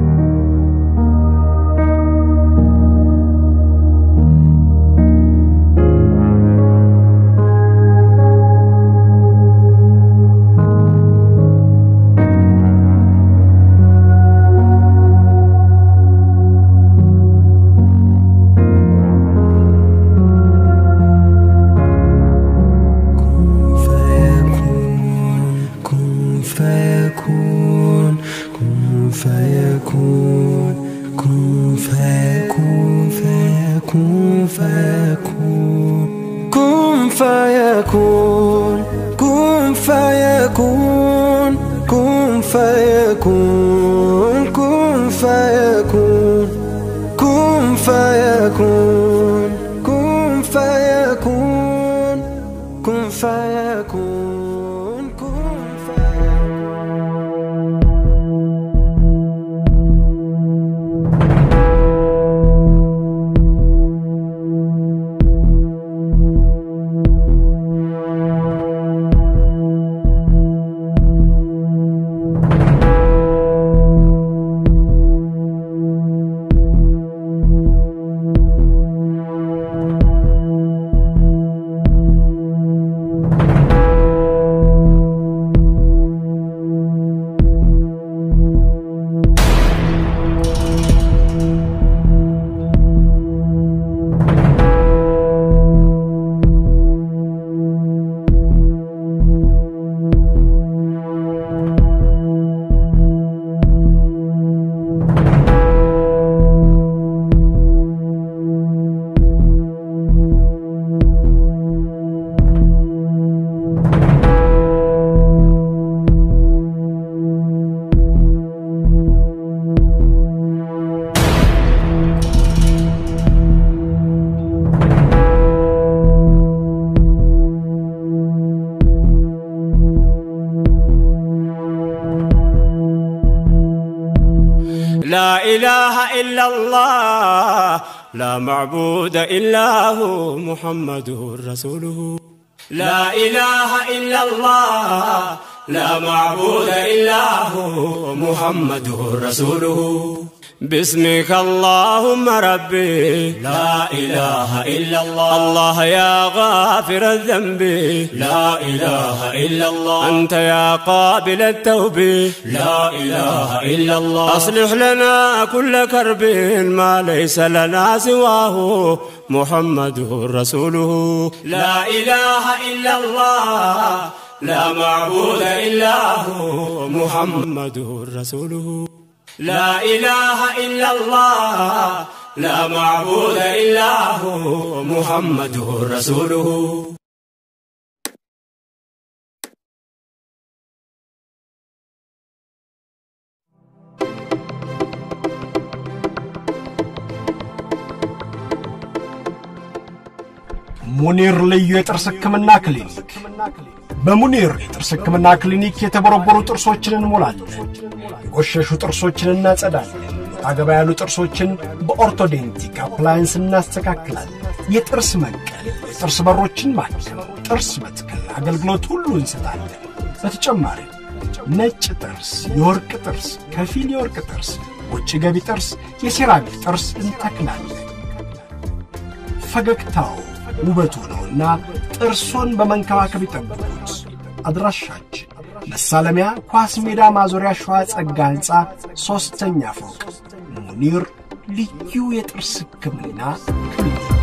[SPEAKER 2] كن فيكون كن فيكون كن فيكون فيكون فيكون كن فيكون كن فيكون كن فيكون كن فيكون كن فيكون كن فيكون كن فيكون كن
[SPEAKER 14] لا إله إلا الله لا معبود إلا هو محمد رسوله لا إله إلا الله لا معبود إلا هو محمد رسوله باسمك اللهم ربي لا إله إلا الله الله يا غافر الذنب لا إله إلا الله أنت يا قابل التوب لا إله إلا الله أصلح لنا كل كرب ما ليس لنا سواه محمد رسوله لا إله إلا الله لا معبود إلا هو محمد رسوله لا إله إلا الله لا معبود إلا هو محمد رسوله
[SPEAKER 15] ሙኒር ልዩ የጥርስ ህክምና ክሊኒክ በሙኒር የጥርስ ህክምና ክሊኒክ የተቦረቦሩ ጥርሶችን እንሞላለን፣ የቆሸሹ ጥርሶችን እናጸዳለን፣ አገባ ያሉ ጥርሶችን በኦርቶዴንቲክ አፕላያንስ እናስተካክላለን። የጥርስ መንቀል፣ የጥርስ በሮችን ማከም፣ ጥርስ መትከል አገልግሎት ሁሉ እንሰጣለን። በተጨማሪም ነጭ ጥርስ፣ የወርቅ ጥርስ፣ ከፊል የወርቅ ጥርስ፣ ውጭ ገቢ ጥርስ፣ የሴራሚክ ጥርስ እንተክላለን። ፈገግታው ውበቱ ነውና ጥርሶን በመንከባከብ ይጠብቁት። አድራሻችን መሳለሚያ ኳስ ሜዳ ማዞሪያ ሸዋ ጸጋ ሕንፃ ሦስተኛ ፎቅ ሙኒር ልዩ የጥርስ ሕክምና ክሊኒክ